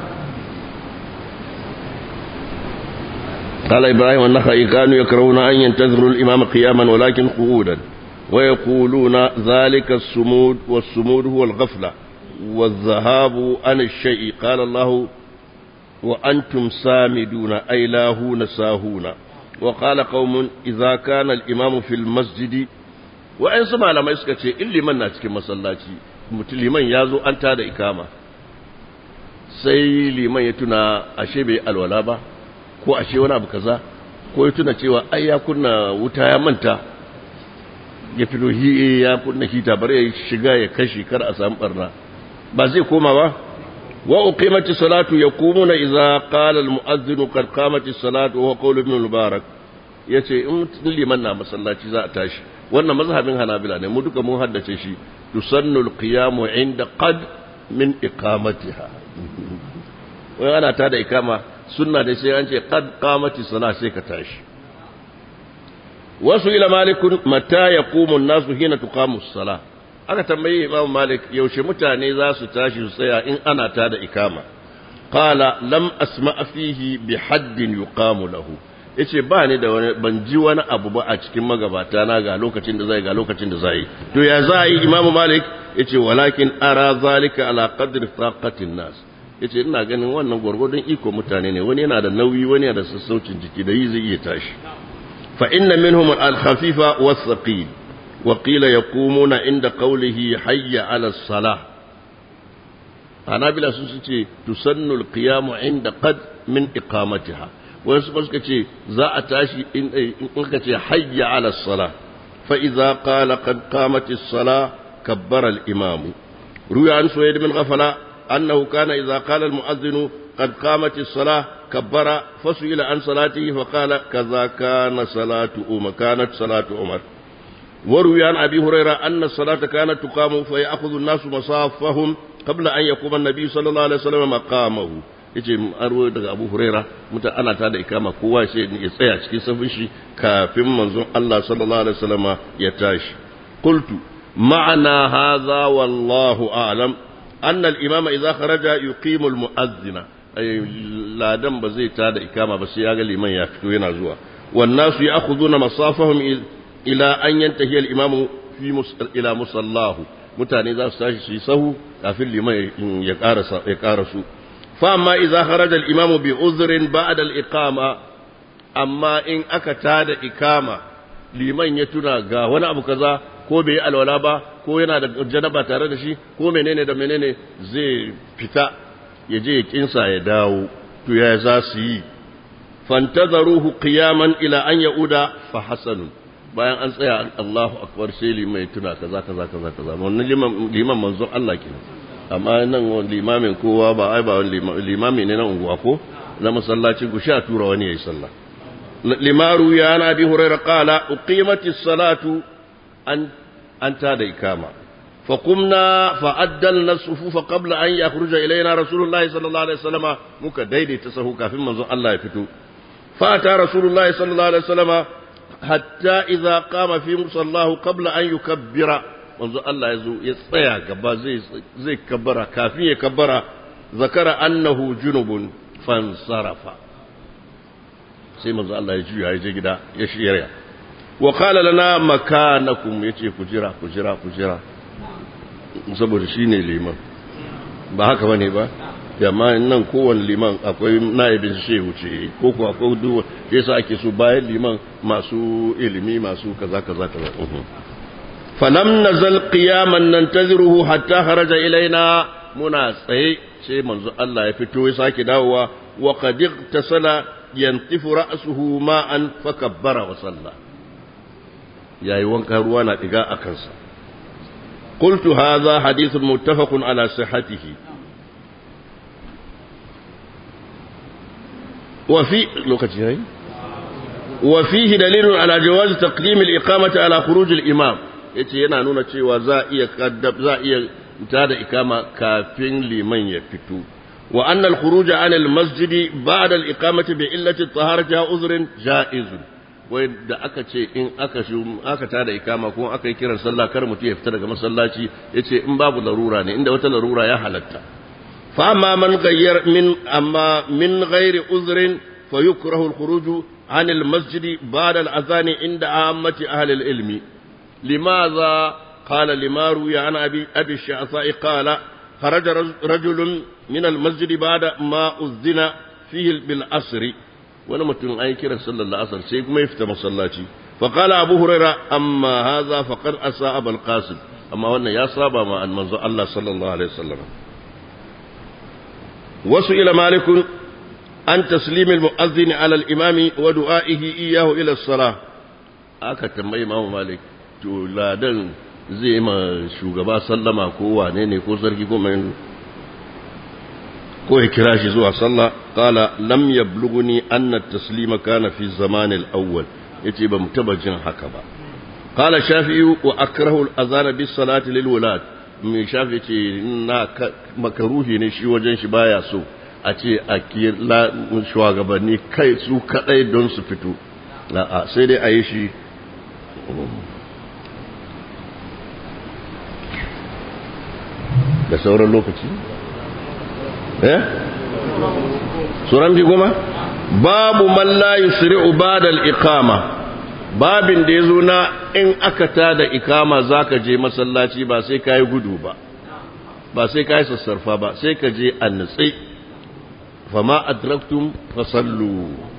A: قال إبراهيم والنخعي كانوا يكرهون أن ينتظروا الإمام قياما ولكن قعودا ويقولون ذلك السمود والسمود هو الغفلة والذهاب عن الشيء قال الله وأنتم سامدون أي لاهون ساهون وقال قوم إذا كان الإمام في المسجد وإن سمع لما يسكت إن لمن ناتك مسلاتي liman ya zo an tada ikama sai liman ya tuna ashe bai alwala ba ko ashe wani abu kaza ko ya tuna cewa ai ya kunna wuta ya manta ya fito hi ya kunna hita bari ya shiga ya kashi kar a samu barna ba zai koma ba wa uqimati salatu yaqumuna idza qala al mu'adhdhin qad qamati salatu wa qawl ibn mubarak yace in liman na masallaci za a tashi wannan mazhabin hanabila ne mu duka mun haddace shi tusannu al qiyamu inda qad min iqamatiha wai ana tada ikama sunna da sai an ce qad qamati salat sai ka tashi wasu ila malikun mata yaqumu an-nasu hina tuqamu as-salah aka tambayi imam malik yaushe mutane za su tashi su tsaya in ana ta da ikama qala lam asma fihi bi haddin yuqamu lahu yace ba ni da wani ban ji wani abu ba a cikin magabata na ga lokacin da zai ga lokacin da zai to ya zai imam malik yace walakin ara zalika ala qadri taqatin nas yace ina ganin wannan gurgurdun iko mutane ne wani yana da nauyi wani yana da sassaucin jiki da yi zai iya tashi fa inna minhum al-khafifa was-thaqil وقيل يقومون عند قوله حي على الصلاة أنا بلا سنسي تسن القيام عند قد من إقامتها ويسبسك زاء تاشي إن حي على الصلاة فإذا قال قد قامت الصلاة كبر الإمام روي عن سويد بن غفلة أنه كان إذا قال المؤذن قد قامت الصلاة كبر فسئل عن صلاته فقال كذا كان صلاة أمر كانت صلاة عمر وروي عن أبي هريرة أن الصلاة كانت تقام فيأخذ الناس مصافهم قبل أن يقوم النبي صلى الله عليه وسلم مقامه yace an ruwa daga Abu Huraira muta ana ta da ikama kowa sai ya tsaya cikin safin shi kafin manzon Allah sallallahu alaihi wasallama ya tashi qultu ma'ana hadha wallahu a'lam anna al-imama idza kharaja yuqimu al-mu'adhdhina ladan ba zai ta da ikama ba sai ya ga liman ya fito yana zuwa wan nasu ya'khuduna masafahum ila an yantahi al-imamu fi ila musallahu mutane za su tashi su yi sahu kafin liman ya karasa ya karasu fa amma idza kharaja al-imamu bi uzrin ba'da al-iqama amma in aka tada ikama liman ya tuna ga wani abu kaza ko bai alwala ba ko yana da janaba tare da shi ko menene da menene zai fita ya je ya kinsa ya dawo to ya za su yi fantazaruhu qiyaman ila an yauda fa hasanun bayan an tsaya Allahu akbar sai limai tuna kaza kaza kaza kaza wannan liman liman manzon Allah ke amma nan limamin kowa ba ai ba limami ne na unguwa ko na masallaci ku sha tura wani yayi sallah limaru ya na bi hurairah qala uqimatis salatu an an ta da ikama فقمنا فعدلنا الصفوف قبل أن يخرج إلينا رسول الله صلى الله عليه وسلم مكا ديدي تسهو كافي منظر الله يفتو فأتى رسول الله صلى الله عليه وسلم حتى إذا قام في مصلاه قبل أن يكبر منظر الله يزو يصيع كبا زي, زي كبرا كافي كبرا ذكر أنه جنب فانصرف sai manzo Allah ya juya ya je gida ya shirya wa qala lana makanakum yace ku jira ku jira ku jira saboda shine liman ba haka bane ba amma nan kowane liman akwai naibin shehu ce ko ko akwai duwa yasa ake so bayan liman masu ilimi masu kaza kaza kaza falam nazal qiyaman nantaziruhu hatta kharaja ilaina muna tsaye sai manzo Allah ya fito ya sake dawowa wa qad tasala yantifu ra'suhu ma'an fakabbara wa salla yayi wanka ruwa na diga a kansa قلت هذا حديث متفق على صحته وفي لوكتي وفيه دليل على جواز تقديم الإقامة على خروج الإمام yace yana nuna cewa za iya kaddab za iya tada ikama kafin liman ya fito wa anna al-khuruj an al-masjid ba'da al-iqamati bi illati at-taharati uzrun ja'izun wai da aka ce in aka shi aka tada ikama ko aka yi kiran sallah kar mutum ya fita daga masallaci yace in babu larura ne inda wata larura ya halatta fa amma man ghayyar min amma min ghairi uzrin fa yukrahu al-khuruj an al-masjid ba'da al-adhan inda ammati ahli al-ilm limadha qala lima ruya an abi abi shafi'i qala خرج رجل من المسجد بعد ما أذن فيه بالأسر wani mutum an kira sallar la'asar sai kuma ya fita masallaci fa qala abu huraira amma hadha faqad asa abul qasim amma wannan ya saba ma manzo Allah sallallahu alaihi wasallam wasu ila malikun an taslim al-mu'adhdhin ala al-imam wa du'a'ihi iyyahu ila as-salah aka tambayi imamu malik to ladan zai ma shugaba sallama ko wane ne ko sarki ko mai ko ya kira shi zuwa sallah qala lam yablughni anna at-taslima kana fi zaman al-awwal yace ba mu taba jin haka ba qala shafi'i wa akrahu al-azana bis salati lil wulad mai shafi ce na makaruhi ne shi wajen shi baya so a ce a kira shugabanni kai su kadai don su fito a'a sai dai a yi shi da sauran lokaci eh suran bi goma babu man la yusri'u ba'da al-iqama babin da yazo na in aka tada ikama zaka je masallaci ba sai kai gudu ba ba sai kai sassarfa ba sai ka je annatsi fama adraktum fasallu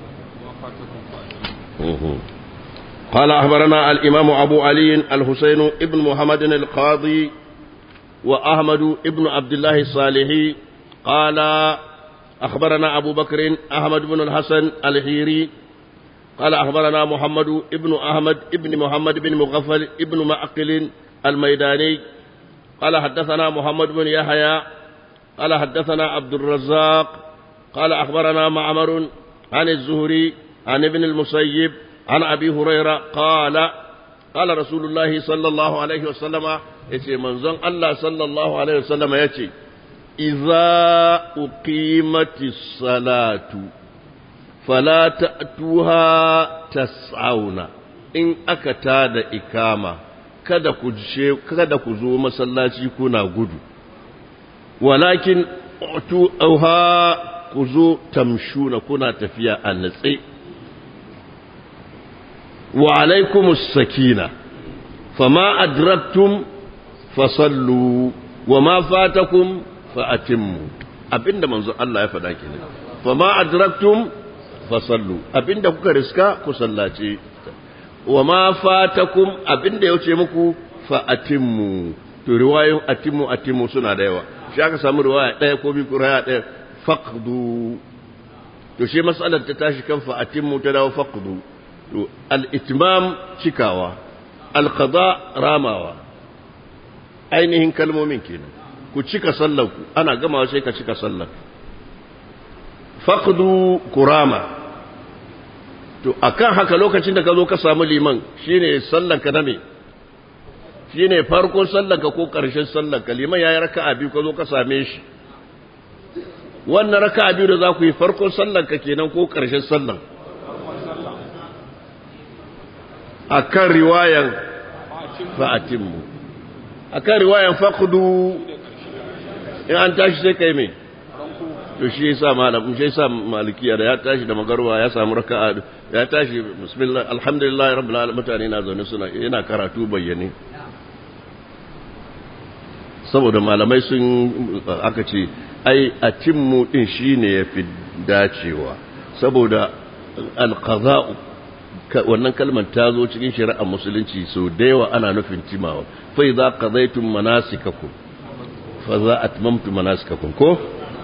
A: قال أخبرنا الإمام أبو علي الحسين ابن محمد القاضي وأحمد ابن عبد الله الصالحي قال أخبرنا أبو بكر أحمد بن الحسن الحيري قال أخبرنا محمد ابن أحمد ابن محمد بن مغفل ابن معقل الميداني قال حدثنا محمد بن يحيى قال حدثنا عبد الرزاق قال أخبرنا معمر عن الزهري عن ابن المسيب عن أبي هريرة قال قال رسول الله صلى الله عليه وسلم يتي منزون الله صلى الله عليه وسلم يتي إذا أقيمت الصلاة فلا تأتوها تسعون إن أكتاد إكامة kada ku je kada ku zo masallaci kuna gudu walakin tu auha ku zo tamshuna kuna tafiya a natse wa alaikumus sakina fama adraktum fasallu wa ma fatakum fa atimmu abinda manzo Allah ya faɗa kenan fama adraktum fasallu abinda kuka riska ku sallace wa ma fatakum abinda ya wuce muku fa atimmu to riwayoyin atimmu atimmu suna da yawa shi aka samu riwaya ɗaya ko biyu riwaya ɗaya faqdu to shi mas'alar ta tashi kan fa atimmu ta dawo faqdu to al-itmam cikawa al-qada ramawa ainihin kalmomin kenan ku cika sallar ku ana gamawa sai ka cika sallar faqdu kurama to akan haka lokacin da ka zo ka samu liman shine sallar ka na me shine farkon sallar ka ko karshen sallar ka liman yayi raka'a biyu ka zo ka same shi wannan raka'a biyu da za ku yi farkon sallar ka kenan ko karshen sallar akan riwayan fa'atimmu akan riwayan faqdu in an tashi sai kai me to shi yasa malam shi yasa malikiya da ya tashi da magarwa ya samu raka'a ya tashi bismillah alhamdulillah rabbil alamin mutane na zaune suna yana karatu bayyane saboda malamai sun aka ce ai atimmu din shine yafi dacewa saboda alqaza'u wannan kalmar ta zo cikin shari'ar musulunci so da yawa ana nufin timawa fa idza qadaytum manasikakum fa za atmamtu manasikakum ko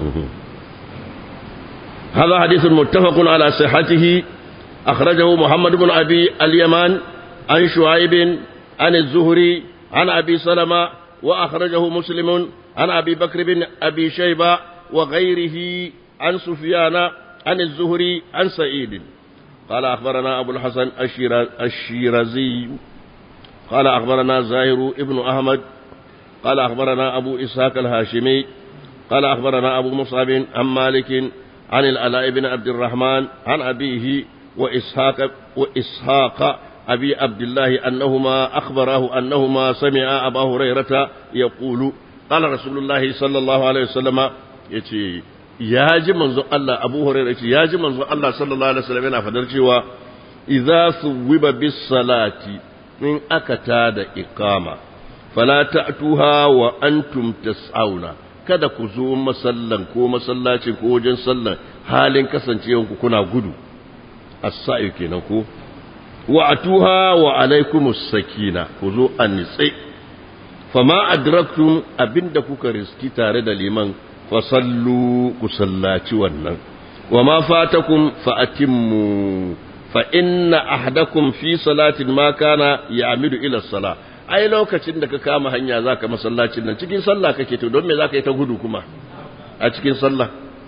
A: هذا حديث متفق على صحته أخرجه محمد بن أبي اليمان عن شعيب عن الزهري عن أبي سلمة وأخرجه مسلم عن أبي بكر بن أبي شيبة وغيره عن سفيان عن الزهري عن سعيد قال أخبرنا أبو الحسن الشيرازي قال أخبرنا زاهر ابن أحمد قال أخبرنا أبو إسحاق الهاشمي قال أخبرنا أبو مصعب عن مالك عن العلاء بن عبد الرحمن عن أبيه وإسحاق وإسحاق أبي عبد الله أنهما أخبراه أنهما سمع أبا هريرة يقول قال رسول الله صلى الله عليه وسلم يتي ya ji manzon Allah Abu Hurairah ce ya ji manzon Allah sallallahu alaihi wasallam yana fadar cewa idza suwiba bis salati in aka tada iqama fala ta'tuha wa antum tas'auna kada ku zo masallan ko masallaci ko wajen sallan halin kasancewan ku kuna gudu as-sa'i kenan ko wa atuha wa alaikumus sakina ku zo an nitsi fama adraktum abinda kuka riski tare da liman fasallu ku sallaci wannan wa ma fatakum fa atimmu fa inna ahdakum fi salatin ma kana ya'midu ila salah ai lokacin da ka kama hanya zaka masallacin nan cikin sallah kake to don me zaka yi ta gudu kuma a cikin sallah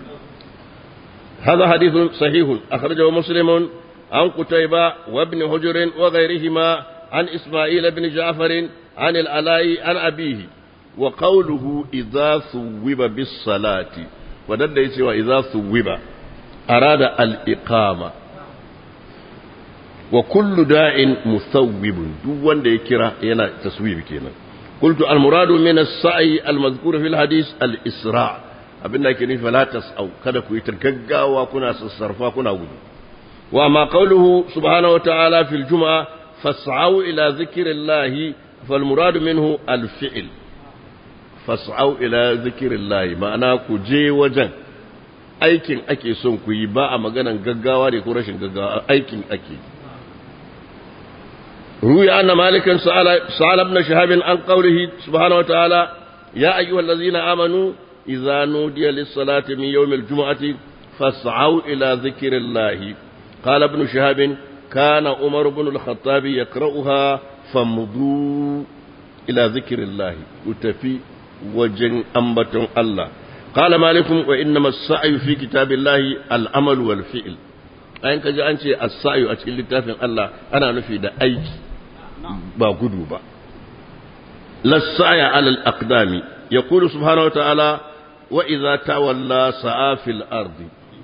A: هذا حديث صحيح أخرجه مسلم عن قتيبة وابن حجر وغيرهما عن إسماعيل بن جعفر عن العلاء عن أبيه وقوله إذا ثوب بالصلاة ودد يسوى إذا ثوب أراد الإقامة وكل داع مثوب دون دي كرا ينا تسويب كينا قلت المراد من السعي المذكور في الحديث الإسراع abinda ake nufi la tas'au kada ku yi gaggawa kuna sassarfa kuna gudu wa ma qawluhu subhanahu wa ta'ala fil jumu'a fas'au ila dhikrillahi fal muradu minhu al fi'l fas'au ila dhikrillahi ma'ana ku je wajen aikin ake son ku yi ba a maganan gaggawa ne ko rashin gaggawa aikin ake روي أن مالكا سأل, سأل ابن شهاب عن قوله سبحانه وتعالى يا أيها الذين آمنوا إذا نودي للصلاة من يوم الجمعة فاسعوا إلى ذكر الله قال ابن شهاب كان عمر بن الخطاب يقرأها فمضوا إلى ذكر الله وتفي وجن أنبت الله قال مالك وإنما السعي في كتاب الله الأمل والفعل أين كجا أنت السعي أتكلم لتافن الله أنا نفي دا أيك با قدو با لا السعي على الأقدام يقول سبحانه وتعالى وإذا تولى سعى في الأرض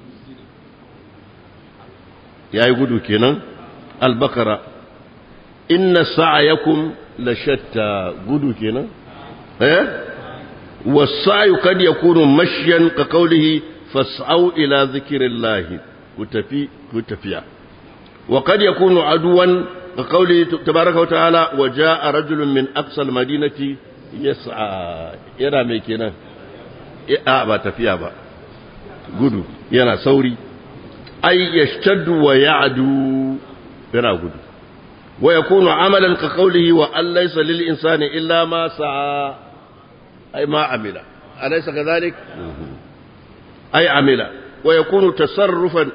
A: يا يقولوا كنا البقرة إن سعيكم لشتى قولوا كنا إيه والسعي قد يكون مشيا كقوله فاسعوا إلى ذكر الله وتفي وتفيا وقد يكون عدوا كقوله تبارك وتعالى وجاء رجل من أقصى المدينة yas'a yana mai kenan a ba tafiya ba gudu yana sauri ay yashtaddu wa ya'du yana gudu wa yakunu amalan ka qawlihi wa an laysa lil insani illa ma sa'a ay ma amila alaysa kadhalik ay amila wa yakunu tasarrufan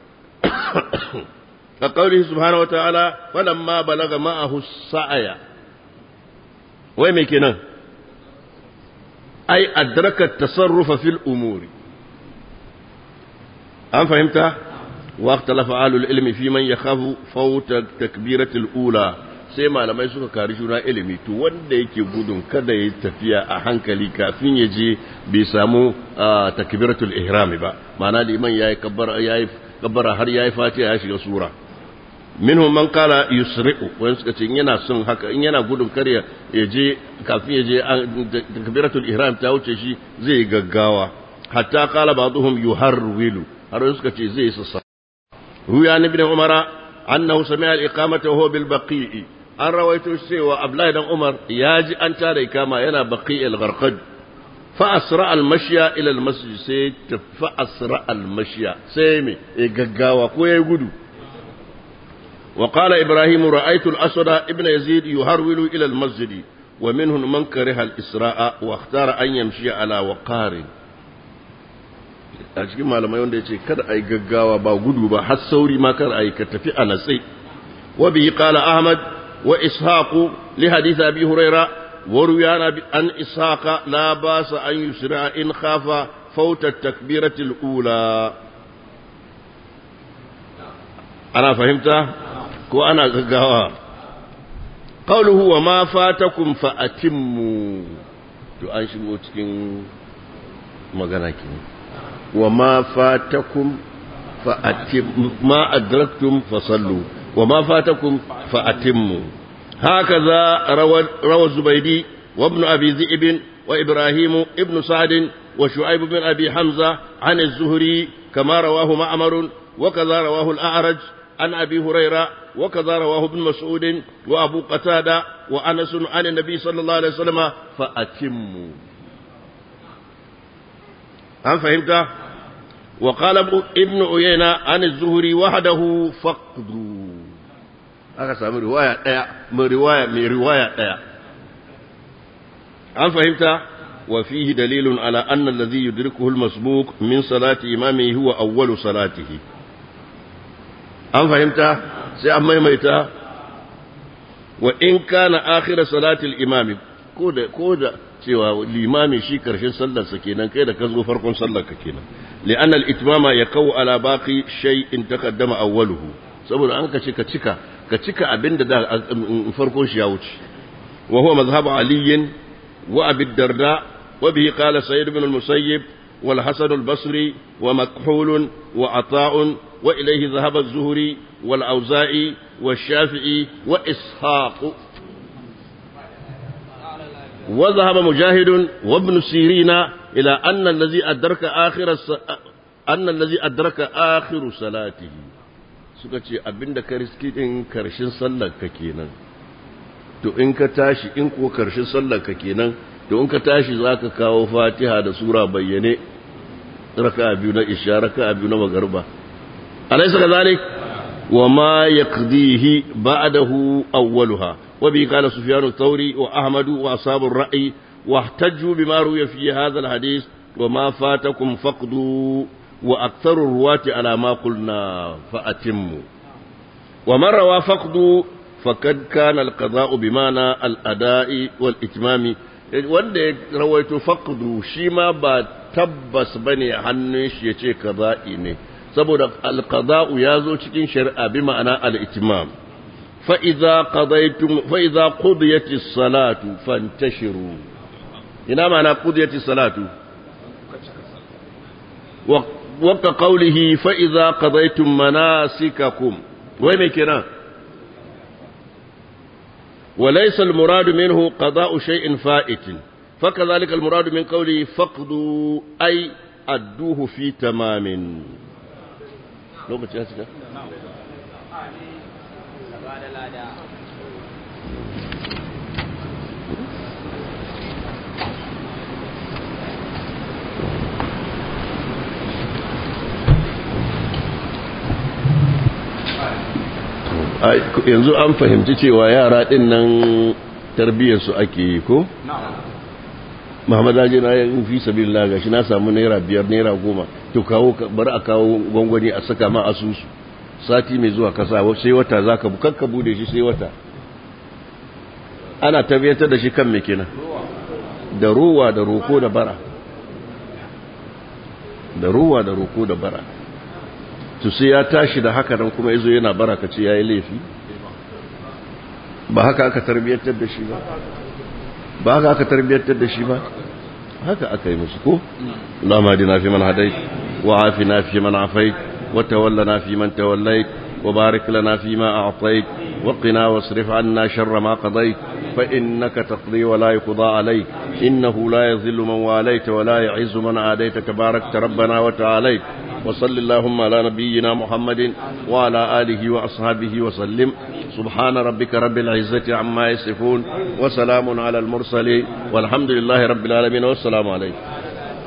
A: ka qawlihi subhanahu wa ta'ala falamma balaga ma'ahu sa'aya wai mai kenan ai adraka tasarrufa fil umuri an fahimta wa ikhtalafa alul ilmi fi man yakhafu fawta takbiratul ula sai malamai suka kari juna ilimi to wanda yake gudun kada ya tafiya a hankali kafin ya je bai samu takbiratul ihram ba ma'ana liman yayi kabbara yayi kabbara har yayi fatiha ya shiga sura minhum man kala yusri'u wani suka ce yana son haka in yana gudun karya ya je kafin ya je takbiratul ihram ta wuce shi zai gaggawa hatta kala ba'dhum yuharwilu har suka ce zai sassa ruya ibn umara annahu sami'a al-iqamata huwa bil baqi'i an rawaito cewa abdullahi dan umar ya ji an tada ikama yana baqi al-gharqad fa asra al-mashya ila al-masjid sai fa asra al-mashya sai me gaggawa ko yayi gudu وقال إبراهيم رأيت الأسود ابن يزيد يهرول إلى المسجد ومنهم من كره الإسراء واختار أن يمشي على وقار a cikin malamai wanda ya ce kada a yi gaggawa ba gudu ba har sauri ma kar a yi ka tafi a natsai wa bihi qala ahmad wa ishaqu li hadith abi huraira wa ruyana an ishaqa la basa an yusra in khafa fawta takbiratul ula ana fahimta ko ana gaggawa qawluhu wa ma fatakum fa atimmu to an shigo cikin magana kenan wa ma fatakum fa atim ma adraktum fa sallu wa ma fatakum fa atimmu hakaza rawa rawa zubaydi wa ibn abi dhi'b wa ibrahim ibn sa'd wa shu'aib bin abi hamza an az-zuhri kama rawahu ma'mar wa kaza rawahu al-a'raj عن أبي هريرة وكذا رواه ابن مسعود وأبو قتادة وأنس عن النبي صلى الله عليه وسلم فأتموا هل فهمت وقال ابن عيينة عن الزهري وحده فقدوا aka samu riwaya ɗaya mai riwaya mai riwaya ɗaya an fahimta wa fihi dalilun ala anna alladhi yudrikuhu al-masbuq min salati imamihi huwa awwalu salatihi an fahimta sai an maimaita wa in kana akhir salati al-imam ko da ko da cewa limami shi karshen sallar sa kenan kai da ka zo farkon sallar ka kenan li'anna al-itmama yaqau ala baqi shay'in taqaddama awwaluhu saboda an ka ce ka cika ka cika abin da farkon shi ya wuce wa huwa mazhabu ali wa abi darda wa bihi qala sayyid ibn al-musayyib wal hasan al-basri wa makhul wa ata' wa ilayhi dhahaba az-zuhri wal auza'i wa shafi'i wa ishaq wa dhahaba mujahid wa ibn sirina ila anna alladhi adraka akhir anna alladhi adraka akhir salatihi suka ce abinda ka riski din karshen sallar ka kenan to in ka tashi in ko karshen sallar ka kenan to in ka tashi zaka kawo Fatiha da sura bayyane raka'a biyu na isha raka'a biyu na magarba alaysa kadhalik wa ma yaqdihi ba'dahu awwaluha wa bi qala sufyan ath-thawri wa ahmad wa ashab ar-ra'i واحتجوا بما روي في هذا الحديث وما فاتكم فقدوا وأكثر الرواة على ما قلنا فأتموا ومن روى فقد فقد كان القضاء بمعنى الأداء والإتمام wanda ya rawaito faqdu shi ma ba tabbas bane hannun shi yace qada'i ne saboda alqada'u ya zo cikin shari'a bi ma'ana al-itmam fa idza qadaytum fa idza qudiyatis salatu fantashiru ina ma'ana qudiyatis salatu وقت قوله فإذا قضيتم مناسككم وين كنا وليس المراد منه قضاء شيء فائت فكذلك المراد من قوله فقدوا أي أدوه في تمام yanzu an fahimci cewa yara din nan tarbiyyarsu ake yi ko? Muhammad Aji na yin fi sabi gashi na samu naira biyar naira goma to kawo bari a kawo gwangwani a saka ma asusu sati mai zuwa kasa sai wata za ka bukakka bude shi sai wata ana tabbatar da shi kan mai kenan da ruwa da roko da bara da ruwa da roko da bara to sai ya tashi da haka nan kuma yazo yana baraka ce yayi laifi ba haka aka tarbiyyantar da shi ba ba haka aka tarbiyyantar da shi ba haka aka yi musu ko Allahumma hadina fi man hadait wa afina fi man afait wa tawallana fi man tawallait wa barik lana fi ma a'tait wa qina wasrif 'anna sharra ma qadait fa innaka taqdi wa la yuqda alayk innahu la yadhillu man walayta wa la yu'izzu man adayta tabarakta rabbana wa ta'alayt وصل اللهم على نبينا محمد وعلى آله وأصحابه وسلم سبحان ربك رب العزة عما يصفون وسلام على المرسلين والحمد لله رب العالمين والسلام عليكم